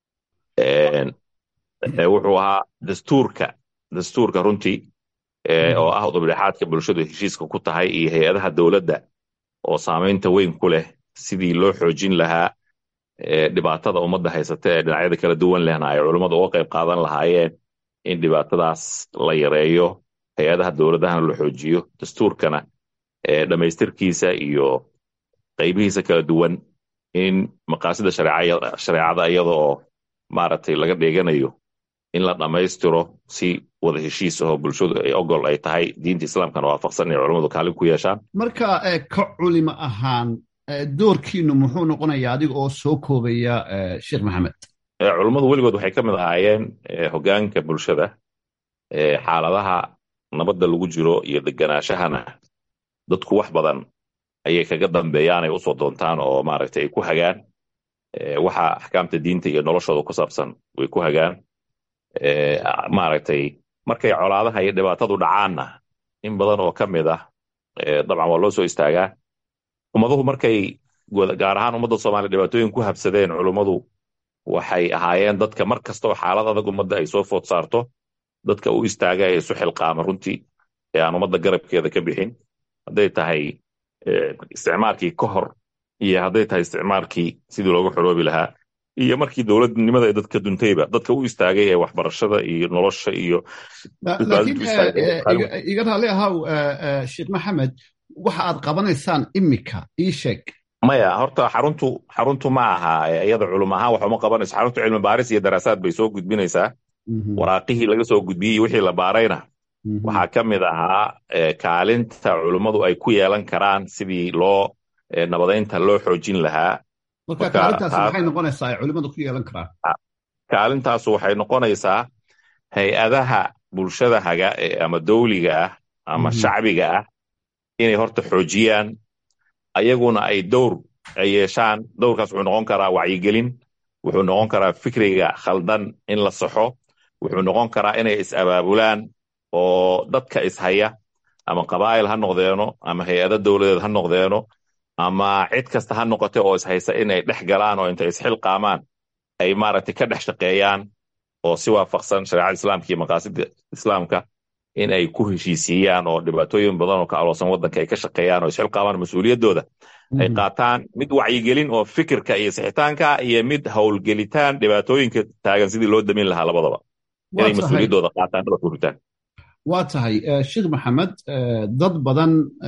wuxuu ahaa dastuurka dastuurka runtii oo ah udubdhexaadka bulshadu heshiiska ku tahay iyo hay-adaha dowladda oo saamaynta weyn ku leh sidii loo xoojin lahaa dhibaatada ummadda haysata ee dhinacyada kala duwan lehna ay culummadu uga qayb qaadan lahaayeen in dhibaatadaas la yareeyo hay-adaha dowladahana la xoojiyo dastuurkana dhammaystirkiisa iyo qaybihiisa kala duwan in maqaasida shareecada iyada oo maaragtay laga dheeganayo in la dhammaystiro si wada heshiis ahoo bulshadu ay ogol ay tahay diinta islaamkana waafaqsan inay culummadu kaalin ku yeeshaan marka ka culimo ahaan doorkiinu muxuu noqonayaa adiga oo soo koobaya sheekh maxamed culummadu weligood waxay ka mid ahaayeen hoggaanka bulshada xaaladaha nabadda lagu jiro iyo deganaashahana dadku wax badan ayay kaga dambeeyaan ay usoo doontaan oo maaragtay ay ku hagaan waxa axkaamta diinta iyo noloshooda ku saabsan way ku hagaan maaragtay markay colaadaha iyo dhibaatadu dhacaanna in badan oo ka mid ah dabcan waa loo soo istaagaa ummaduhu markay gaar ahaan ummadda soomaaliya dhibaatooyin ku habsadeen culummadu waxay ahaayeen dadka mar kasta oo xaalad adag ummadda ay soo food saarto dadka u istaaga ee isu xilqaama runtii ee aan ummadda garabkeeda ka bixin hadday tahay isticmaalkii ka hor iyo hadday tahay isticmaalkii sidii loogu xoroobi lahaa iyo markii dowladnimada ee dadka duntayba dadka u istaagay ee waxbarashada iyo nolosha iyo iga raalli ahaw sheekh maxamed waxa aad qabanaysaan imika ii sheeg maya horta xaruntu xaruntu ma aha iyada culum ahaan wax uma qabanayso xaruntu cilmi baaris iyo daraasaad bay soo gudbinaysaa waraaqihii laga soo gudbiyey wixii la baarayna waxaa ka mid ahaa kaalinta culummadu ay ku yeelan karaan sidii loo nabadaynta loo xoojin lahaa marka kaalintaasi maxay noqonaysaa ay culimmadu ku yeelan karaan kaalintaasu waxay noqonaysaa hay-adaha bulshada haga ama dawliga ah ama shacbiga ah inay horta xoojiyaan ayaguna ay dowr ay yeeshaan dowrkaas wuxuu noqon karaa wacyigelin wuxuu noqon karaa fikriga khaldan in la saxo wuxuu noqon karaa inay is-abaabulaan oo dadka ishaya ama qabaa'il ha noqdeeno ama hay-ado dowladeed ha noqdeeno ama cid kasta ha noqote oo ishaysa inay dhex galaan oo intay isxilqaamaan ay maaragtay ka dhex shaqeeyaan oo si waafaqsan shareecada islaamka iyo maqaasida islaamka in ay ku heshiisiiyaan oo dhibaatooyin badan oo ka aloosan waddanka ay ka shaqeeyaan oo isxilqaamaan mas-uuliyaddooda ay qaataan mid wacyigelin oo fikirka iyo sixitaanka iyo mid howlgelitaan dhibaatooyinka taagan sidii loo damin lahaa labadaba inay mas-uuliyaddooda qaataan dhaba furitaan waa tahay sheekh maxamed dad badan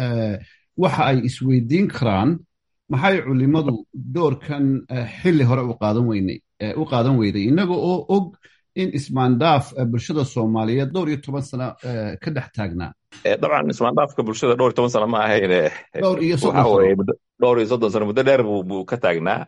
waxa ay isweydiin karaan maxay culimmadu doorkan xilli hore u qaadan weynay u qaadan weyday innaga oo og in ismaandhaaf bulshada soomaaliyeed dhowr iyo toban sano ka dhex taagnaa dabcan ismaandhaafka bulshada dhowr iyo toban sano ma ahayne dhowr iyo dhowr iyo soddon sano muddo dheer buu ka taagnaa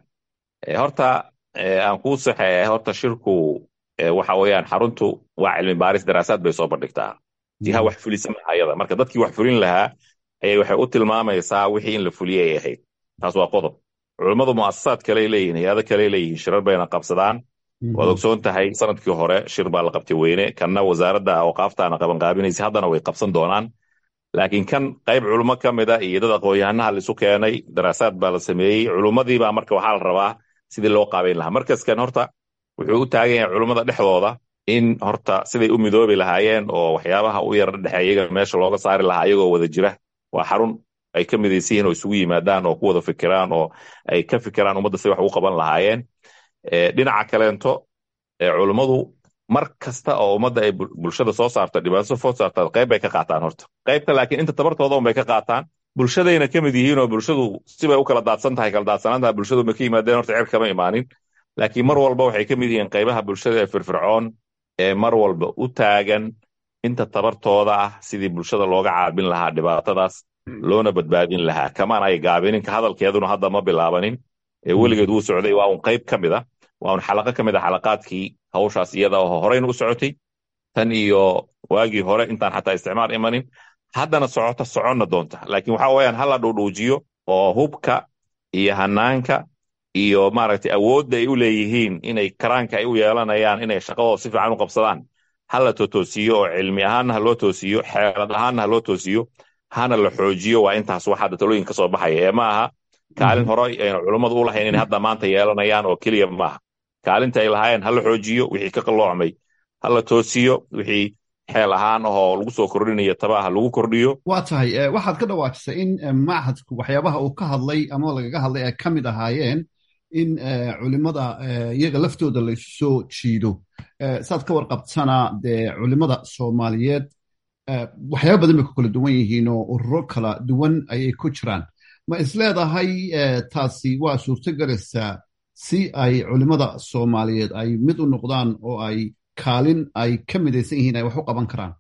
horta aan kuu saxeeya horta shirku waxa weeyaan xaruntu waa cilmi baaris daraasaad bay soo bandhigtaa jiha wax fulisa maaha ayada marka dadkii wax fulin lahaa ayay waxay u tilmaamaysaa wixii in la fuliyey ay ahayd taas waa qodob culummadu mu'asasaad kaley leeyihin hay-ado kaley leeyihin shirar bayna qabsadaan waad ogsoon tahay sanadkii hore shir baa la qabtay weyne kanna wasaaradda awqaaftaana qabanqaabinaysa haddana way qabsan doonaan laakiin kan qayb culummo ka mida iyo dad aqoon-yahanaha laisu keenay daraasaad baa la sameeyey culummadiibaa marka waxaa la rabaa sidii loo qaabayn lahaa markaskan horta wuxuu u taagan yahay culummada dhexdooda in horta siday u midoobi lahaayeen oo waxyaabaha u yara dhexeeya iyaga meesha looga saari lahaa iyagoo wada jira waa xarun ay ka midaysan yihin oo isugu yimaadaan oo ku wada fikiraan oo ay ka fikiraan ummadda siday wax ugu qaban lahaayeen dhinaca kaleento culummadu mar kasta oo ummadda ay bulshada soo saarto dhibaato food saarta qayb bay ka qaataan horta qaybta laakiin inta tabartooda un bay ka qaataan bulshadayna ka mid yihiin oo bulshadu sibay u kala daadsan tahay kala daadsanaantaha bulshadu ma ka yimaadeen horta cer kama imaanin laakiin mar walba waxay ka mid yihiin qaybaha bulshada ee firfircoon ee mar walba u taagan inta tabartooda ah sidii bulshada looga caabin lahaa dhibaatadaas loona badbaadin lahaa kamaan ay gaabinin ka hadalkeeduna hadda ma bilaabanin ee weligeed wuu socday waa un qayb ka mid a waa un xalaqo ka mid a xalaqaadkii hawshaas iyada oo horeyna u socotay tan iyo waagii hore intaan xataa isticmaal imanin haddana socota soconna doonta laakiin waxa weeyaan hala dhuudhuujiyo oo hubka iyo hanaanka iyo maaragtay awoodda ay u leeyihiin inay karaanka ay u yeelanayaan inay shaqadooda si fiican u qabsadaan hala totoosiyo oo cilmi ahaanna ha loo toosiyo xeelad ahaanna ha loo toosiyo hana la xoojiyo waa intaas wax hadda talooyin ka soo baxaya ee ma aha kaalin hore ayna culummadu u lahayn inay hadda maanta yeelanayaan oo keliya maaha kaalinta ay lahaayeen ha la xoojiyo wixii ka qalloocmay ha la toosiyo wixii xeel ahaan ahoo lagu soo kordhinayo tabaha lagu kordhiyo waa tahay waxaad ka dhawaajisay in machadku waxyaabaha uu ka hadlay ama lagaga hadlay ay ka mid ahaayeen in culimada iyaga laftooda laysu soo jiido saad ka warqabtana dee culimada soomaaliyeed waxyaaba badan bay ku kala duwan yihiin oo ururo kala duwan ayay ku jiraan ma isleedahay taasi waa suurtogelaysaa si ay culimada soomaaliyeed ay mid u noqdaan oo ay kaalin ay ka midaysan yihiin ay wax u qaban karaan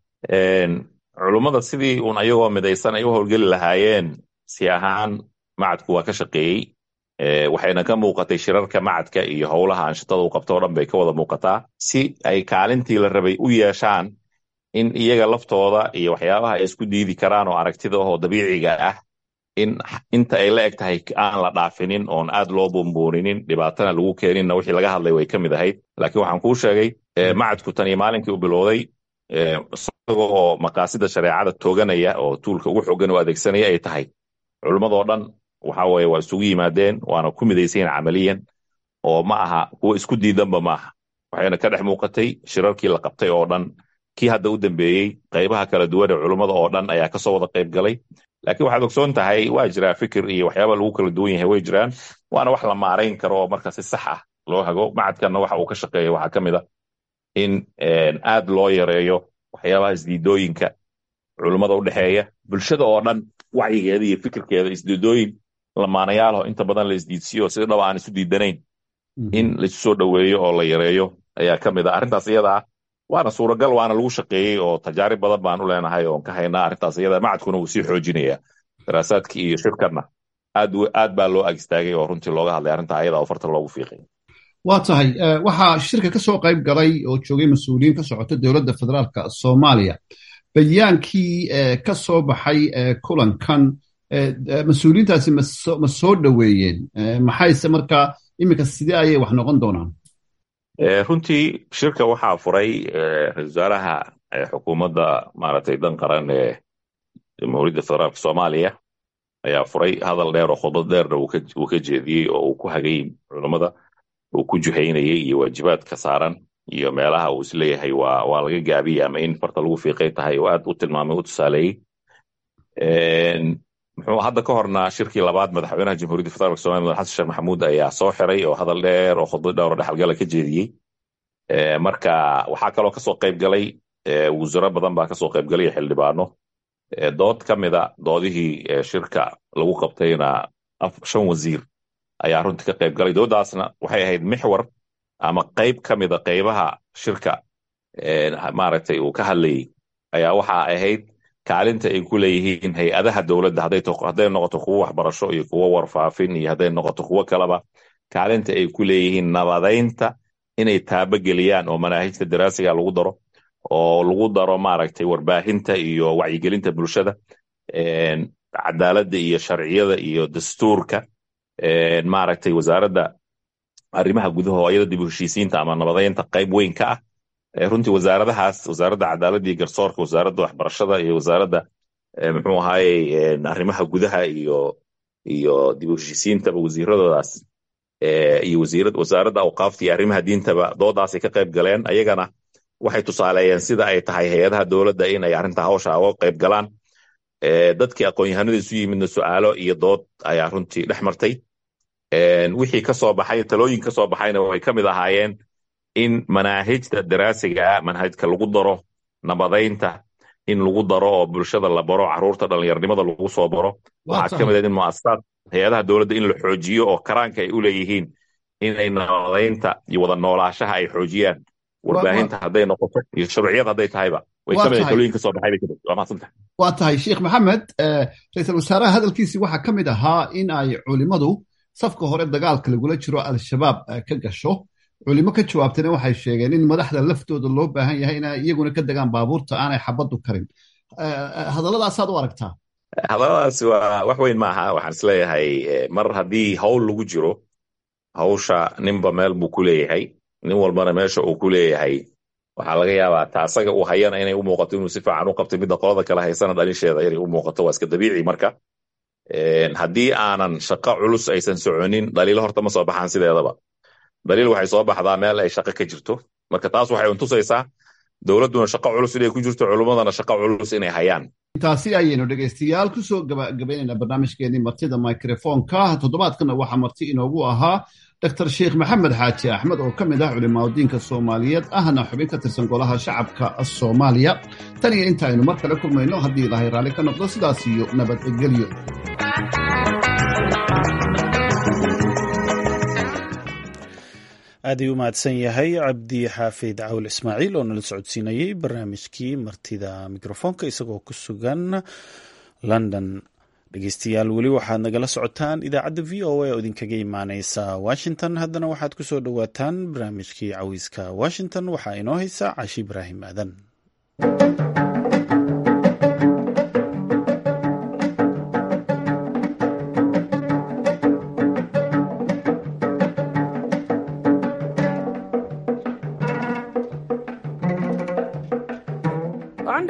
culummada sidii uun ayagoo midaysan ay u howlgeli lahaayeen si ahaan macadku waa ka shaqeeyey waxayna ka muuqatay shirarka macadka iyo howlaha anshatada u qabto o dhan bay ka wada muuqataa si ay kaalintii la rabay u yeeshaan in iyaga laftooda iyo waxyaabaha ay isku diidi karaan oo aragtida oo dabiiciga ah in inta ay la eg tahay aan la dhaafinin oon aad loo buunbuuninin dhibaatana lagu keeninna wixii laga hadlay way ka mid ahayd laakiin waxaan kuu sheegay macadku tan iyo maalinkii u bilowday isagoo oo maqaasida shareecada tooganaya oo tuulka ugu xoogan oo adeegsanaya ay tahay culimmadoo dhan waxa weye waa isugu yimaadeen waana ku midaysayin camaliyan oo ma aha kuwa isku diidanba ma aha waxayna ka dhex muuqatay shirarkii la qabtay oo dhan kii hadda u dambeeyey qaybaha kala duwan ee culummada oo dhan ayaa kasoo wada qayb galay laakiin waxaad ogsoon tahay waa jiraa fikir iyo waxyaaba lagu kala duwan yahay way jiraan waana wax la maarayn karo oo marka si sax ah loo hago macadkanna waxa uu ka shaqeeya waxaa ka mid a in aad loo yareeyo waxyaabaha isdiidooyinka culummada u dhexeeya bulshada oo dhan wacyigeeda iyo fikirkeeda isdiidooyin lamaanayaalaho inta badan la isdiidsiyo si dhaba aan isu diidanayn in laisu soo dhoweeyo oo la yareeyo ayaa ka mid a arrintaas iyada ah waana suuragal waana lagu shaqeeyey oo tajaarib badan baan u leenahay oon ka haynaa arrintaas iyada macadkuna wuu sii xoojinaya daraasaadkii iyo shirkanna aad aad baa loo ag istaagay oo runtii looga hadlay arrinta ayada oo farta loogu fiiqay waa tahay waxaa shirka ka soo qayb galay oo joogay mas-uuliyiin ka socota dowladda federaalka soomaaliya bayaankii ka soo baxay kulankan mas-uuliyiintaasi ma soo dhoweeyeen maxayse markaa iminka sidee ayay wax noqon doonaan runtii shirka waxaa furay ra-isul wasaaraha xukuumadda maaragtay dan qaran ee jamhuuriyadda federaalka soomaaliya ayaa furay hadal dheer oo khudbad dheerna uu ka jeediyey oo uu ku hagay culummada uu ku juhaynayay iyo waajibaadka saaran iyo meelaha uu isleeyahay waa waa laga gaabiyey ama in farta lagu fiiqay tahay oo aad u tilmaamay u tusaaleeyey muxuu hadda ka horna shirkii labaad madaxweynaha jamhuuriyadda federaalka somalia madax xasan sheekh maxamuud ayaa soo xiray oo hadal dheer oo khudbad dhowr oo dhexalgala ka jeediyey marka waxaa kaloo kasoo qayb galay wasiiro badan baa kasoo qayb galay xildhibaano dood ka mida doodihii shirka lagu qabtayna shan wasiir ayaa runtii ka qayb galay dooddaasna waxay ahayd mixwar ama qayb ka mida qaybaha shirka maaragtay uu ka hadlayey ayaa waxa ahayd kaalinta ay ku leeyihiin hay-adaha dowladda hadday noqoto kuwo waxbarasho iyo kuwo warfaafin iyo hadday noqoto kuwo kaleba kaalinta ay ku leeyihiin nabadaynta inay taabogeliyaan oo manaahijta daraasiga lagu daro oo lagu daro maaragtay warbaahinta iyo wacyigelinta bulshada cadaaladda iyo sharciyada iyo dastuurka maaragtay wasaaradda arrimaha gudaha oo iyada dib u heshiisiinta ama nabadaynta qayb weyn ka ah runtii wasaaradahaas wasaaradda cadaaladda iyo garsoorka wasaaradda waxbarashada iyo wasaaradda muxuu ahaayey arrimaha gudaha iyo iyo dib u heshiisiintaba wasiiradoodaas iyo wasaaradda awqaafta iyo arrimaha diintaba doodaasay ka qayb galeen ayagana waxay tusaaleeyeen sida ay tahay hay-adaha dowladda in ay arrinta hawsha uga qayb galaan dadkii aqoon-yahanada isu yimidna su'aalo iyo dood ayaa runtii dhex martay wixii ka soo baxay talooyin ka soo baxayna way ka mid ahaayeen in manaahijta daraasiga ah manhajka lagu daro nabadaynta in lagu daro oo bulshada la baro caruurta dhallinyarnimada lagu soo baro waxaa ka mid ah in muasasaad hay-adaha dowladda in la xoojiyo oo karaanka ay u leeyihiin inay nabadaynta iyo wada noolaashaha ay xoojiyaan warbaahinta hadday noqoto iyo sharciyad hadday tahayba way ka mid talooyin ka soo baxay bay ka mid waa mahadsantahay waa tahay sheekh maxamed ra-iisul wasaaraha hadalkiisii waxaa ka mid ahaa in ay culimmadu safka hore dagaalka lagula jiro al-shabaab ka gasho culimo ka jawaabtayna waxay sheegeen in madaxda laftooda loo baahan yahay inay iyaguna ka degaan baabuurta aanay xabaddu karin hadalladaasaad u aragtaa hadalladaasi waa wax weyn maaha waxaan isleeyahay mar haddii hawl lagu jiro hawsha ninba meel buu ku leeyahay nin walbana meesha uu ku leeyahay waxaa laga yaabaa ta asaga uu hayana inay u muuqato inuu si fiican u qabtay midda qolada kale haysana dhalisheeda inay u muuqato waa iska dabiici marka haddii aanan shaqo culus aysan soconin dhaliilo horta ma soo baxaan sideedaba daliil waxay soo baxdaa meel ay shaqo ka jirto marka taas waxay untusaysaa dowladduna shaqo culus inay ku jirto culummadana shaqo culus inay hayaan taasi ayaynu dhegaystayaal ku soo gabagabaynaynaa barnaamijkeenii martida microfonka toddobaadkana waxaa marti inoogu ahaa dr sheekh maxamed xaaji axmed oo ka mid ah culimaadudiinka soomaaliyeed ahna xubin ka tirsan golaha shacabka soomaaliya tan iyo inta aynu mar kale kulmayno haddii ilaahay raalli ka noqdo sidaas iyo nabadgelyo aad ayuu u mahadsan yahay cabdi xaafid cawl ismaaciil oo nala socodsiinayey barnaamijkii martida mikrofoonka isagoo ku sugan london dhegeystayaal weli waxaad nagala socotaan idaacadda v o a oo idinkaga imaaneysa washington haddana waxaad ku soo dhowaataan barnaamijkii cawiiska washington waxaa inoo haysa cashi ibraahim aadan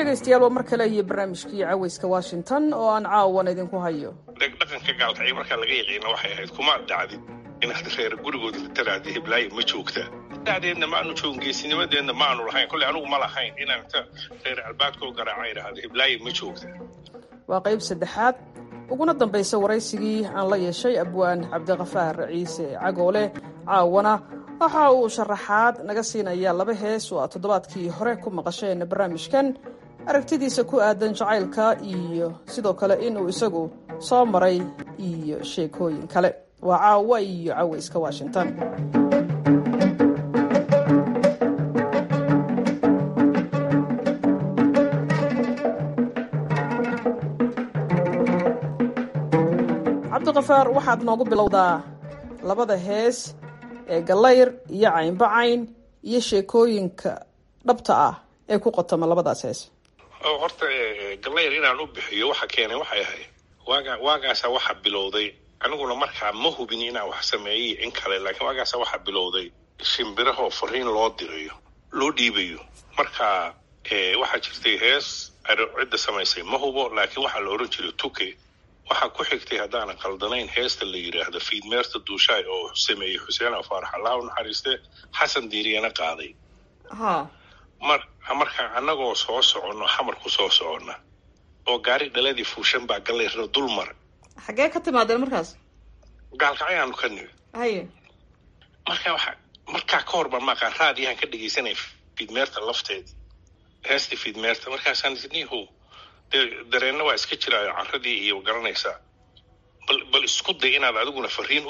dhegaystayaal waa mar kale iyo barnaamijkii caweyska washington oo aan caawan idinku hayo dhaqanka gaalkacyo markaa laga yaqiina waxay ahayd kuma dhacdin inaad reer gurigooda taraada hiblaayo ma joogtaa dacdeedna maanu joogin geesinimadeedna maanu lahayn kolley anugu ma lahayn inaan inta reer albaadkoo garaaca idhaahdo hiblaayo ma joogtaa waa qayb saddexaad uguna dambaysa waraysigii aan la yeeshay abwaan cabdikafaar ciise cagoole caawana waxa uu sharaxaad naga siinaya laba hees oo aad toddobaadkii hore ku maqasheen barnaamijkan aragtidiisa ku aadan jacaylka iyo sidoo kale inuu isagu soo maray iyo sheekooyin kale waa caawa iyo caweyska washington cabdikafaar waxaad noogu bilowdaa labada hees ee gallayr iyo caynbacayn iyo sheekooyinka dhabta ah ee ku qotoma labadaas hees horta gallayr inaan u bixiyo waxa keenay waxay ahayd waaga waagaasa waxa bilowday aniguna markaa ma hubin inaan wax sameeyey in kale laakiin waagaasa waxa bilowday shimbirahoo fariin loo dirayo loo dhiibayo marka waxaa jirtay hees cidda samaysay ma hubo laakiin waxaa la oran jiray tuke waxaa ku xigtay haddaanan qaldanayn heesta la yidhaahdo fiidmeerta duushaay oo sameeyey xuseen afaarax allah u naxariiste xasan diiriyana qaaday mar markaa annagoo soo soconno xamar ku soo soconna oo gaari dhaladii fuushan baa gallayrna dul mar xaggee ka timaadeen markaas gaalkacyaanu ka nimi haye marka waxa markaa ka hor baan maaqaan raadiyahan ka dhegaysanaya fiidmeerta lafteedii heestii fiidmeerta markaasaan niho dee dareenna waa iska jiraayo carradii iyo garanaysaa bal bal isku day inaad adiguna fariin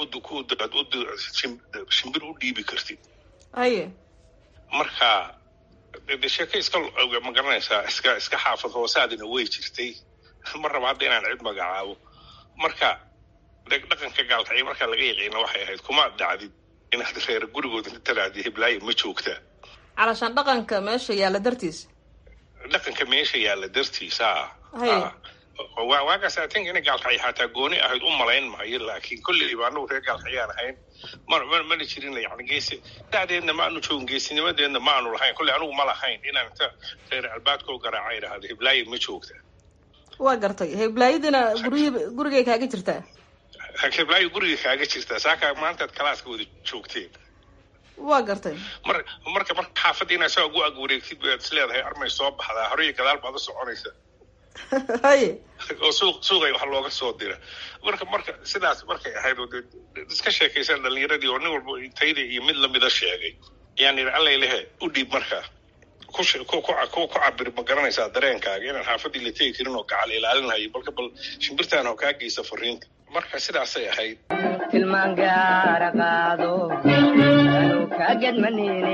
shimbir u dhiibi kartid haye marka de sheeke iska ma garanaysaa iska iska xaafad hoosaadina way jirtay ma raba hadda inaan cid magacaabo marka dhaqanka gaalkacyo markaa laga yaqiina waxay ahayd kuma dhacdid inaad reer gurigooda taraada hiblaayo ma joogtaa calashaan dhaqanka meesha yaalla dartiis dhaqanka meesha yaalla dartiisa haye waagaas i think inay gaalkacyo xataa gooni ahayd u malayn maayo laakiin kolleyba anagu reer gaalkacyaan ahayn ma mana jirin yani geesi dacdeedna maanu joogin geesinimadeedna maanu lahayn kolley anugu ma lahayn inaan inta reer albaadkoo garaaca idhaahdo hiblaayo ma joogtaa waa gartay heblaayadina guryi gurigay kaaga jirtaa hiblaayo guriga kaaga jirtaa saakaa maantaad kalaaska wada joogteen waa gartay mar marka marka xaafadda inaad saa ugu ag wareegtid baad is leedahay armay soo baxdaa hore iyo gadaal baad u soconaysa haye oo suuq suuqay wax looga soo dira marka marka sidaas markay ahayd oo dee iska sheekaysaan dhalinyaradii oo nin walba intayda iyo mid lamida sheegay ayaan yidhi allay lehe u dhiib markaa ku ku ku cabir ma garanaysaa dareenkaaga inaan xaafaddii la tegi karin oo gacal ilaalinhayo balka bal shimbirtaan oo kaa geysa fariinta marka sidaasay ahayd tilmaan gaara qaado anu ka gedmanine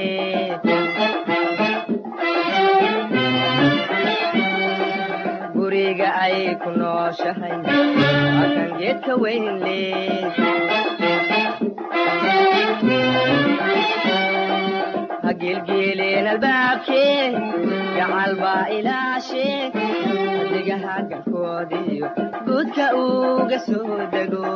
guriga ay ku nooshahay akan geedka weynle hagilgiileen albaabkee gacal baa ilaashee adigaha galkoodiyo guudka uga soo dego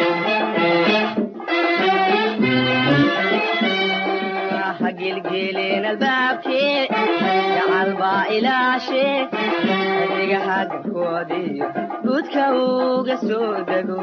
hagilgiileen albaabkee gacal baa ilaashee adigaha galkoodiyo guudka uga soo dego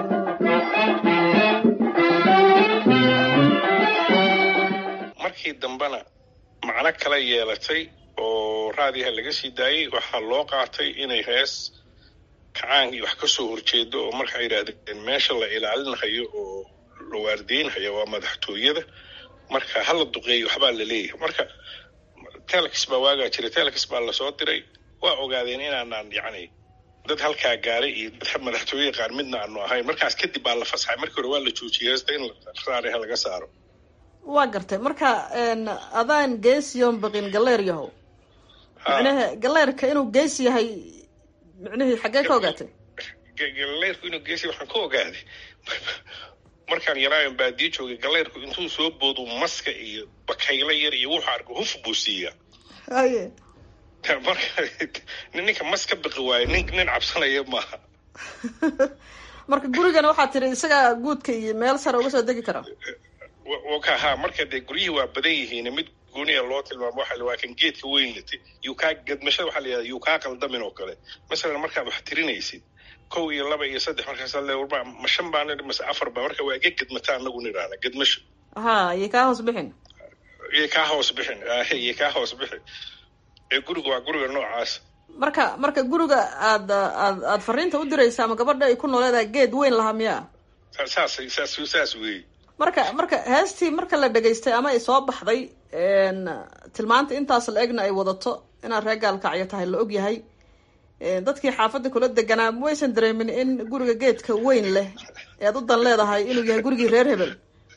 markii dambena macno kala yeelatay oo raadiyaha laga sii daayey waxaa loo qaatay inay hees kacaankii wax ka soo horjeedo oo markaa yidhaahdeen meesha la ilaalinhayo oo la waardeynhayo waa madaxtooyada marka hala duqeeyo waxbaa la leeyahay marka telex baa waagaa jiray telex baa lasoo diray waa ogaadeen inaanaan yacni dad halkaa gaaray iyo dad madaxtooye qaar midna aanu ahayn markaas kadib baa la fasaxay markii hore waa la joojiyey heesta in raadiyaha laga saaro waa gartay marka adaan geesiyoon baqin galleer yahow micnaha galleerka inuu gees yahay micnihii xaggee ka ogaatay galleerku inuu gees yahay waxaan ka ogaaday markaan yaraayon baadiyo joogay galleerku intuu soo boodu maska iyo bakaylo yar iyo wuxuu arko huf buu siiyaa haye marka ninka mas ka baqi waayo nin nin cabsanaya maaha marka gurigana waxaa tiri isagaa guudka iyo meel sare uga soo degi kara ka ha marka dee guryihii waa badan yihiin mid gooniya loo tilmaamo waxa waa kan geedka weyn lete yuu kaa gadmashada waxaa la yidhahda yuu kaa qaldamin oo kale masalan markaad wax tirinaysid kow iyo laba iyo saddex markaasaa le warba ma shan baa nidhi mase afar baa marka waa iga gadmata anagu nidhaahna gadmasho ha iyo kaa hoos bixin iyo kaa hoos bixin ahe iyo kaa hoos bixin ee guriga waa guriga noocaas marka marka guriga aad aad aad fariinta u diraysa ama gabadha ay ku nooleedahay geed weyn lahaa miyaa saas saas saas weeye marka marka heestii marka la dhegaystay ama ay soo baxday tilmaanta intaas la egna ay wadato inaad reer gaalkacyo tahay la og yahay dadkii xaafadda kula deganaa waysan dareemin in guriga geedka weyn leh ee aad u dan leedahay inuu yahay gurigii reer hebel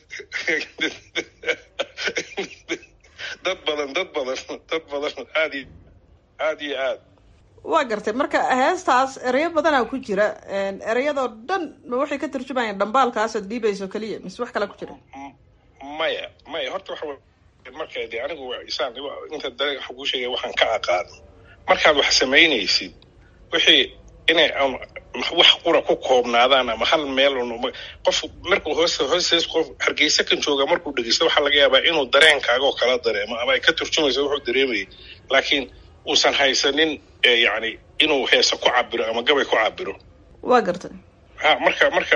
dad badan dad badan dad badan aad iyo aad iyo aad waa gartay marka heestaas ereyo badanaa ku jira ereyadoo dhan ma waxay ka turjumayaan dhambaalkaas aad dhiibayso keliya mise wax kala ku jira maya maya horta waxa marka de anigu isaan inta dare waxa kuu sheegaya waxaan ka aqaano markaad wax samaynaysid wixii inay wax qura ku koobnaadaan ama hal meel un qof markuu hoos hoostees qof hargeysa kan jooga markuu dhegeysto waxaa laga yaabaa inuu dareenkaaga oo kala dareemo ama ay ka turjumayso wuxuu dareemayay laakiin uusan haysanin yani inuu heesa ku cabiro ama gabay ku cabiro waa gartay ha marka marka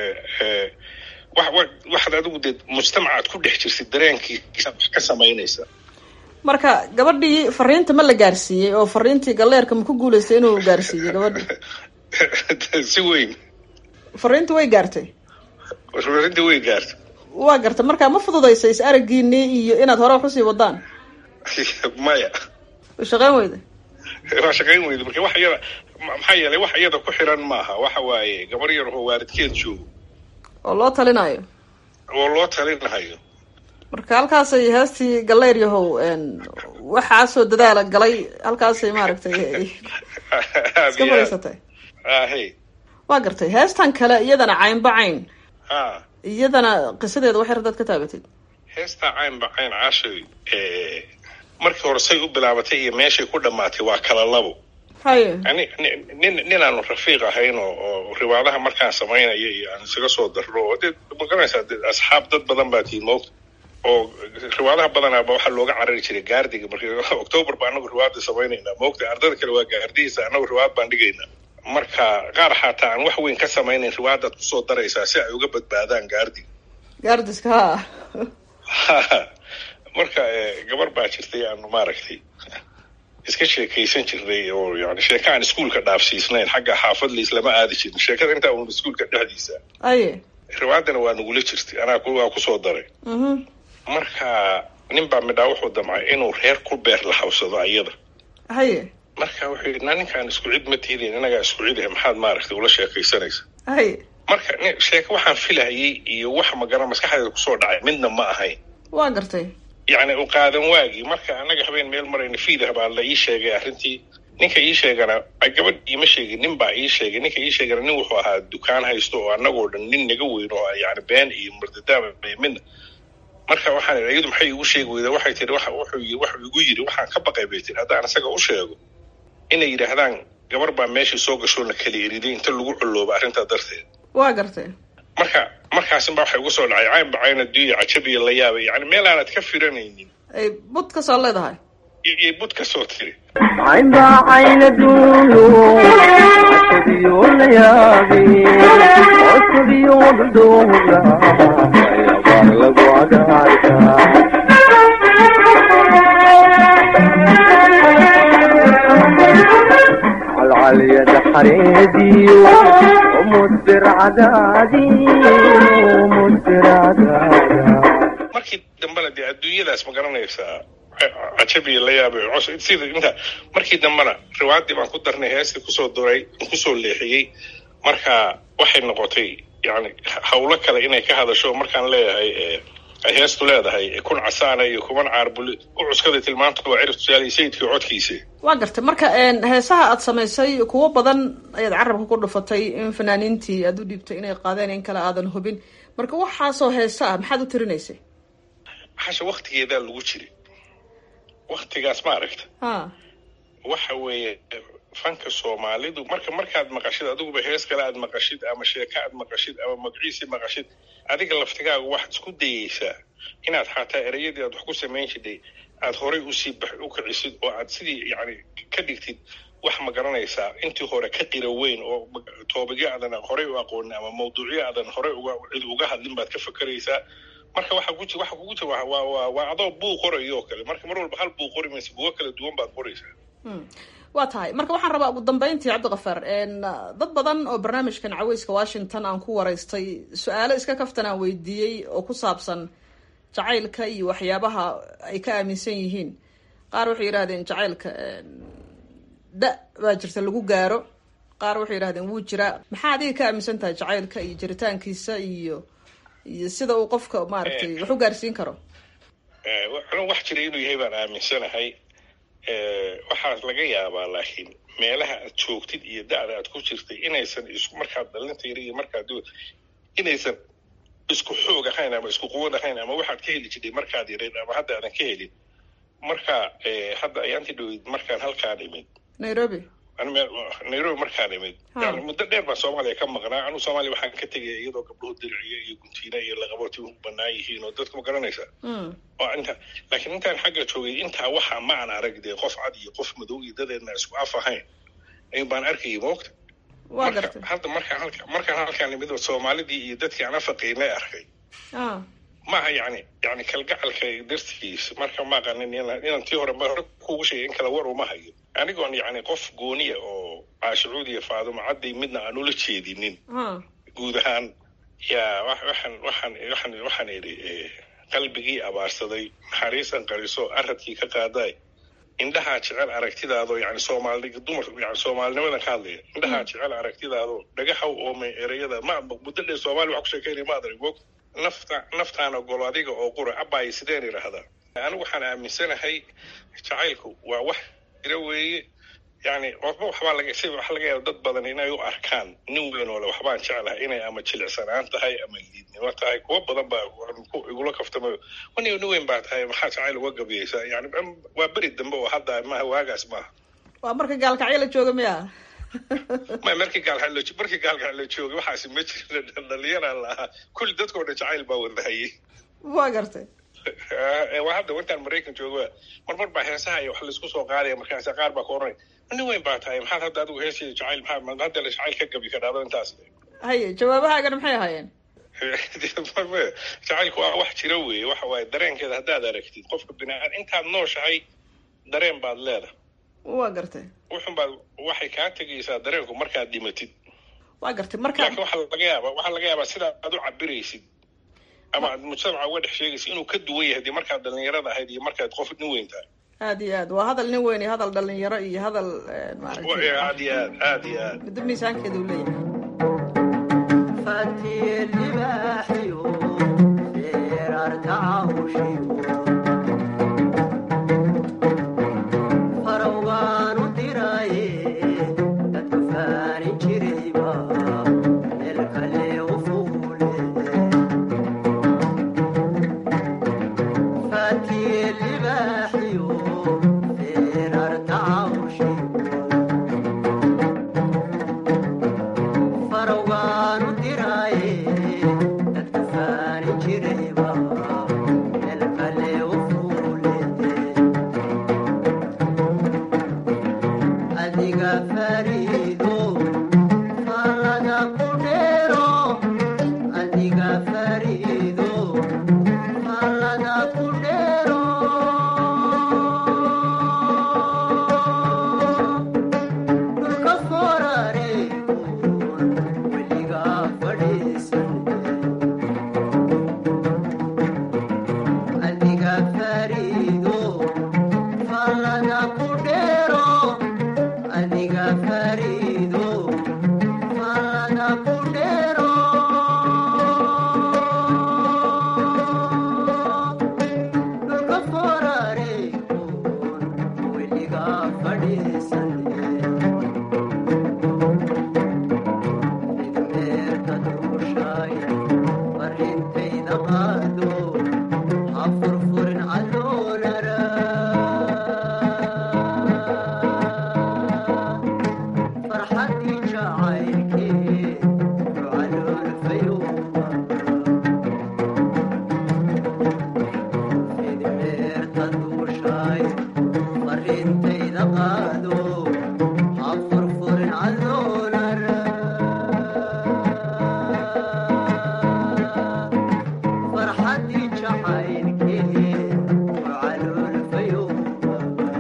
wa waxaad adigu dee mujtamacaad ku dhex jirtid dareenkiisa wax ka samaynaysa marka gabadhii fariinta ma la gaarsiiyey oo fariintii galleerka ma ku guulaystay inuu gaarsiiyey gabadhii si weyn fariinta way gaartay fariinta way gaartay waa gartay marka ma fududaysa is aragiinii iyo inaad hore wax usii wadaan maya way shaqeyn weyda waa shaqayn weyda marka wax iyada maxaa yeelay wax iyada ku xiran maaha waxa waaye gabar yar oo waalidkeed joogo oo loo talinayo oo loo talinayo marka halkaasay heestii galeyr yahow waxaasoo dadaala galay halkaasay maaragtay iska fadhiisatay ahe waa gartay heestan kale iyadana caynba cayn ha iyadana qisadeeda wax yar dad ka taabatid heestaa caynba cayn caashay markii hore say u bilaabatay iyo meeshay ku dhammaatay waa kala labo haye ani nin ninaanu rafiiq ahayn oo oo riwaadaha markaan samaynaya iyo aan isaga soo darro oo dee magaranaysaa de asxaab dad badan baa tihiin moogta oo riwaadaha badanaaba waxaa looga carari jiray gaardiga marka october ba anagu riwaada samaynaynaa moogta ardada kale waa gaardihiisa anagu riwaad baan dhigaynaa marka qaar xataa aan wax weyn ka samaynayn riwaadaad kusoo daraysaa si ay uga badbaadaan gaardiga gaardiska ha marka gabar baa jirtay aanu maaragtay iska sheekaysan jirnay oo yani sheeka aan iskuolka dhaafsiisnayn xagga xaafad liis lama aadi jirin sheekada intaa un iskuolka dhexdiisa aye riwaadana waa nagula jirtay anaa waa kusoo daray marka nin baa midhaa wuxuu damcay inuu reer ku beer lahawsado ayada haye marka wuxuu yidhi naa ninkaan isku cid ma tiidin inagaa isku cid ah maxaad maaragtay ula sheekaysanaysa haye marka sheeke waxaan filahayay iyo wax magara maskaxdeeda kusoo dhacay midna ma ahayn waa gartay yacni u qaadan waagii marka annaga habeen meel marayna fiidah baa la ii sheegay arrintii ninka ii sheegana gabadh iima sheegin nin baa ii sheegay ninka ii sheegana nin wuxuu ahaa dukaan haysto oo annagoo dhan nin naga weyn oo yani been iyo murdadaaba midna marka waxaan idhi iyadu maxay igu sheegi weydaa waxay tihi waxa wuxuu yii wuxuu igu yidhi waxaan ka baqay bay tihi haddaan isaga u sheego inay yidhaahdaan gabar baa meeshii soo gashoo na kala eriday inta lagu collooba arrintaa darteed waa gartay marka markaasin baa waxay ugu soo dhacay cayn bacayna duya cajabiya la yaabay yani meel aanad ka firanaynin ay bud ka soo leedahay iyo bud ka soo tiri caynba cayna duuyo cajabiyo la yaabay cajabiyo dhudhuura ayabaar lagu cagaarka calcalyada xareediyo umudbir cadaadiyo umudbir cadaada markii dambena dee adduunyadaas ma garanaysaa cajabiya la yaabay cos sida inta markii dambena riwaadii baan ku darnay heestii kusoo duray kusoo leexiyey marka waxay noqotay yani hawlo kale inay ka hadasho markaan leeyahay ay heestu leedahay kun casaana iyo kuman caarbuli u cuskaday tilmaanta waa cirif tusaale sayidkii codkiisa waa gartay marka heesaha aad samaysay kuwo badan ayaad carabka ku dhufatay in fanaaniintii aad u dhiibtay inay qaadeen in kale aadan hubin marka waxaasoo heesa ah maxaad u tirinaysay hasha waktigeedaa lagu jiray waktigaas ma aragta ha waxa weeye fanka soomaalidu marka markaad maqashid adiguba hees kale aad maqashid ama sheeko aad maqashid ama magaciisi maqashid adiga laftigaaga waxaad isku dayeysaa inaad xataa ereyadii aad wax ku samayn jiday aad horay usii bax u kicisid oo aad sidii yani ka dhigtid wax ma garanaysaa intii hore ka qira weyn oo toobigyo aadan horey u aqoonin ama mawduucyo aadan horey uga cid uga hadlin baad ka fakeraysaa marka waxa ku waxa kugu jira waa waa waa adoo buug qorayo oo kale marka mar walba hal buug qori maysa buugo kala duwan baad qoraysaa waa tahay marka waxaan rabaa ugu dambeyntii cabdikafaar dad badan oo barnaamijkan caweyska washington aan ku waraystay su-aalo iska kaftan aan weydiiyey oo ku saabsan jacaylka iyo waxyaabaha ay ka aaminsan yihiin qaar waxay yidhahdeen jacaylka da baa jirta lagu gaaro qaar waxay yidhahdeen wuu jiraa maxaa adiga ka aaminsan tahay jacaylka iyo jiritaankiisa iyo iyo sida uu qofka maaragtay wax u gaarsiin karo anu wax jira inuu yahay baan aaminsanahay waxaa laga yaabaa laakiin meelaha aad joogtid iyo da'da aad ku jirtay inaysan isku markaad dhalinta yar iyo markaad inaysan isku xoog ahayn ama isku quwad ahayn ama waxaad ka heli jirtay markaad yareed ama hadda aadan ka helin marka hadda ayaanti dhowid markaan halkaan imid nairobi nairobi markaan imid yani muddo dheer baan soomaaliya ka maqnaa anuu soomaaliya waxaan ka tegaya iyadoo gabdhuhu diriciyo iyo guntiina iyo laqabooti u banaan yihiin oo dadka ma garanaysaa oo inta laakiin intaan xagga joogay intaa waxaa ma aan arag dee qof cad iyo qof madow iyo dadeedna isku af ahayn ayun baan arkayay moogta marka hadda markaan halka markaan halkaan imid soomaalidii iyo dadkii aan afaqaynay arkay maaha yani yani kalgacalka dartiis marka ma aqanin inaan tii hore hore kugu sheegay in kala war uma hayo anigoon yani qof gooniya oo caashicuud iyo faadumo cadday midna aan ula jeedinin guud ahaan yaa waxaan waxaan waxaan waxaan idhi qalbigii abaarsaday naxariisan qariso aradkii ka qaadaay indhahaa jecel aragtidaadoo yani soomaali dumar yani soomaalinimadan ka hadlaya indhahaa jecel aragtidaadoo dhagahaw oomay ereyada ma muddo dheer soomaali wax ku sheekeynaya ma adan moog nafta naftaan ogolo adiga oo qura abbaay sideen idhaahdaa anigu waxaan aaminsanahay jacaylku waa wax jira weeye yani waxba waxbaa laga si waxa laga yaaba dad badan inay u arkaan nin weyn oo le waxbaan jeclahay inay ama jilicsanaan tahay ama liidnimo tahay kuwa badan baa igula kaftamayo wan nin weyn baa tahay maxaa jacayl uga gabiyeysaa yani waa beri dambe oo hadda maaha waagaas maaha waa marka gaalkacyo la jooga miya ma markii gaalka markii gaalka la joogay waxaasi ma jira dhalinyaraan la ahaa kulli dadkoo dhan jacayl baa wadahayay waa gartay waa hadda intaan maraykan jooga marmar baa heesaha iyo wax laisku soo qaadaya markaas qaar baa ka oranay nin weyn baa tahay maxaad hadda adigu heesaya jacayl maxaa hadda la jacayl ka gabi ka dhacdo intaas haye jawaabahaagana maxay ahaayeen jacaylku waa wax jira weeye waxa waaye dareenkeeda haddaad aragtid qofka biniaad intaad nooshahay dareen baad leedahay waa gartay wuxun baad waxay kaa tegaysaa dareenku markaad dhimatid waa gartay marka laakiin waxaa laga yaabaa waxaa laga yaabaa sidaa aad u cabiraysid ama aad mujtamaca uga dhex sheegaysid inuu ka duwan yahay dee markaad dhalinyarada ahayd iyo markaad qof nin weyn tahay aad iyo aad waa hadal nin weyn iyo hadal dhalinyaro iyo hadal maaragtay aad iyo aad aad iyo aad middo miisaankeeda uu leeyahay فتي الباحي سيرارت عوشي فروان دراي تتفاني جريبا الكلي وفولي فتي الباحي سيرارت عوشي فروان دراي تتفاني جريبا الكلي shaxaynkehe wacalool fayowba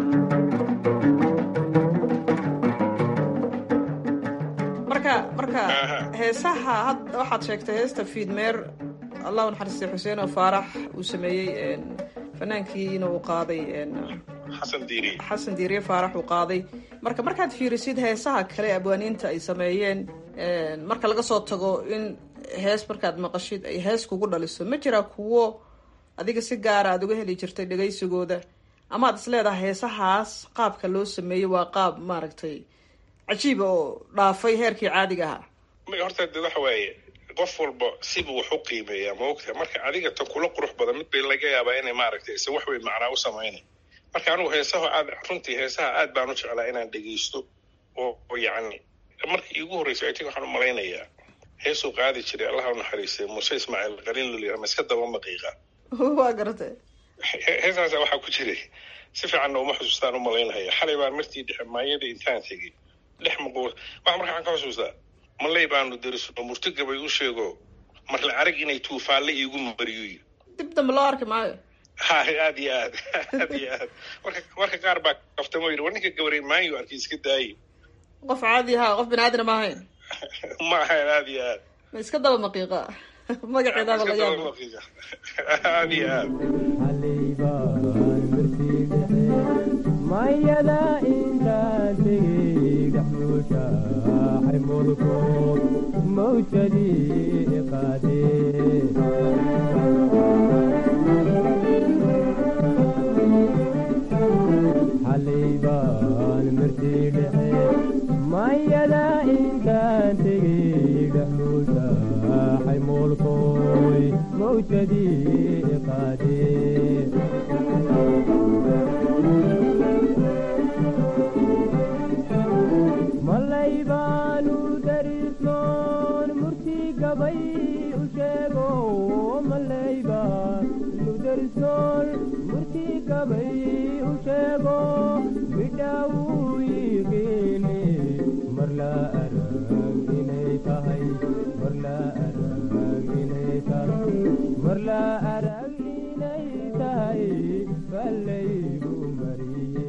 marka marka heesaha hadda waxaad sheegtay heesta fiidmeer allah u naxariistay xuseen oo faarax uu sameeyey een, fanaankiina uu qaaday een, xasan diiri xasan diiriye faarax uu qaaday marka markaad fiirisid heesaha kale ee abwaaniinta ay sameeyeen een, marka laga soo tago in hees markaad maqashid ay hees kugu dhaliso ma jiraa kuwo adiga si gaara aad uga heli jirtay dhegaysigooda ama aad is leedahay heesahaas qaabka loo sameeyey waa qaab maaragtay cajiiba oo dhaafay heerkii caadiga ahaa ma horta de waxa waaye qof walba sibuu wax u qiimeeyaa ma ogtahay marka adiga tan kula qurux badan mid bay laga yaabaa inay maaragtay se wax weyn macnaa u samaynay marka anigu heesaha aad runtii heesaha aad baan u jeclaa inaan dhegeysto oo oo yacni markii iigu horreysay i think waxaan u malaynayaa heesuu qaadi jiray allaha u naxariistay muuse ismaaciil qalin luliyar ma iska daba maqiiqa waa garatay He- heesaasa waxaa ku jiray si fiicanna uma xusuustaan u malaynaya xalay baan martii dhexe maayada intaan tegey dhex maquul waxa marka waxaan ka xusuustaa malay baanu derisno murtigabay u sheego marla arag inay tuufaalle iigu mariyo dib dambe loo arki maayo ha aad iyo aad aad iyo aad marka marka qaar baa kaftamo yidhi war ninka gabaray maanyo arkay iska daayi qof caadi ahaa qof bini aadana ma ahayn ma ahayn aad iyo aad ma iska daba maqiiqa magaceedaaba la yaaba aad iyo aad mayada intaan tegey dhexduusha xaymulku mawjadii qaadee xalay baan martii dhexe mayada intaan tegey dhexduusha xaymulkoy mawjadii qaadee malay baanu darisnoon murtii gabay u sheego malay baanu darisnoon murtii gabay u sheego midhaawuu yiqiine mar la arag inay tahay mar la arag inay tahay mar la arag inay tahay ballaygu mariye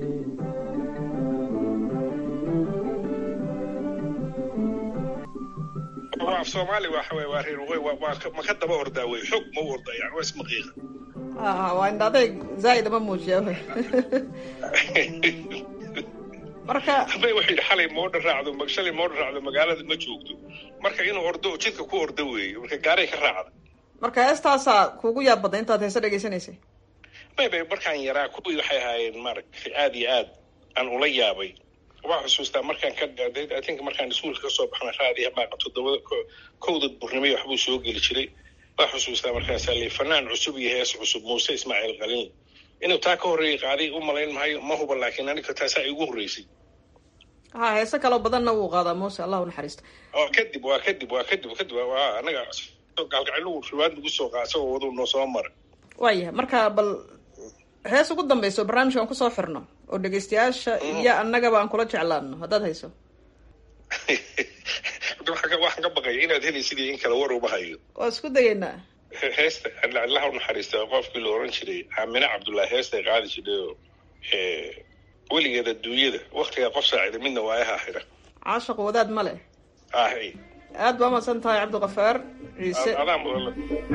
waa af soomaali waxa waye waa reer waqooyi waa waa ka- ma ka daba ordaa wey xog ma u ordaa yani waa ismaqiiqa ah waa indha adeeg zaa'id ama muujiya marka bay wuxuu yidhi xalay moodha raacdo ma- shalay moodha raacdo magaalada ma joogto marka inuu ordo oo jidka ku ordo weeye marka gaaray ka raacda marka heestaasaa kuugu yaab badnay intaad heese dhegaysanaysay may bay markaan yaraa kuwii waxay ahaayeen maaragtay aad iyo aad aan ula yaabay waa xusuustaa markaan ka dhaaday i think markaan iskuulka kasoo baxna raadiya baaqa toddobada ko- kowda duurnimay waxbuu soo geli jiray waa xusuustaa markaasaa lii fanaan cusub iyo hees cusub muuse ismaaciil qalin inuu taa ka horreeyay qaaday u malayn maayo ma huba laakiin aniga taasaa igu horreysay ha heese kaloo badanna wuu qaadaa muuse allah u naxariista oo kadib waa kadib waa kadib kadib waa anaga gaalgacilugu riwaad nagu soo qaa isagoo waduu noo soo mara waayahay marka bal hees ugu dambayso barnaamijka aan kusoo xirno oo dhegaystayaasha iyo annagaba aan kula jeclaano haddaad hayso waxaan ka- waxaan ka baqaya inaad heli sidii in kale war uma hayo waa isku dayeynaa He- heesta allaha u naxariista qofkii la oran jiray aamine cabdullaahi heestay qaadi jiray oo eh, weligeed adduunyada waktigaa qof saacida midna waa aha xira caashaq wadaad ma leh ahi aad baa umahadsan tahay cabdiqafaar ciise adaan mudan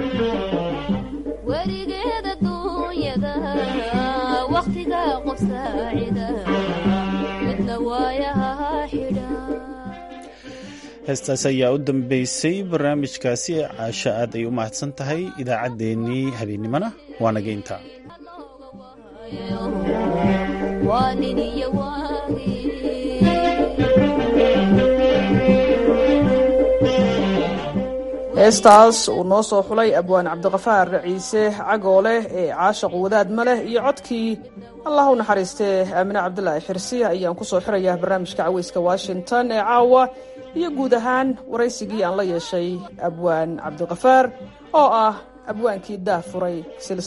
werigeeda duunyada wakhtiga qof saacida midna waayaha xidha heestaas ayaa u dambeysay barnaamijkaasi caasho aad ay u mahadsan tahay idaacaddeenii habeennimona waa naga intaa waa nin iyo waagi heestaas uu noo soo xulay abwaan cabdiqafaar ciise cagoole ee caashaq wadaad ma leh iyo codkii allah u naxariistee aamine cabdilaahi xirsi ayaan kusoo xirayaa barnaamijka caweyska washington ee caawa iyo guud ahaan waraysigii aan la yeeshay abwaan cabdiqafaar oo ah abwaankii daah furay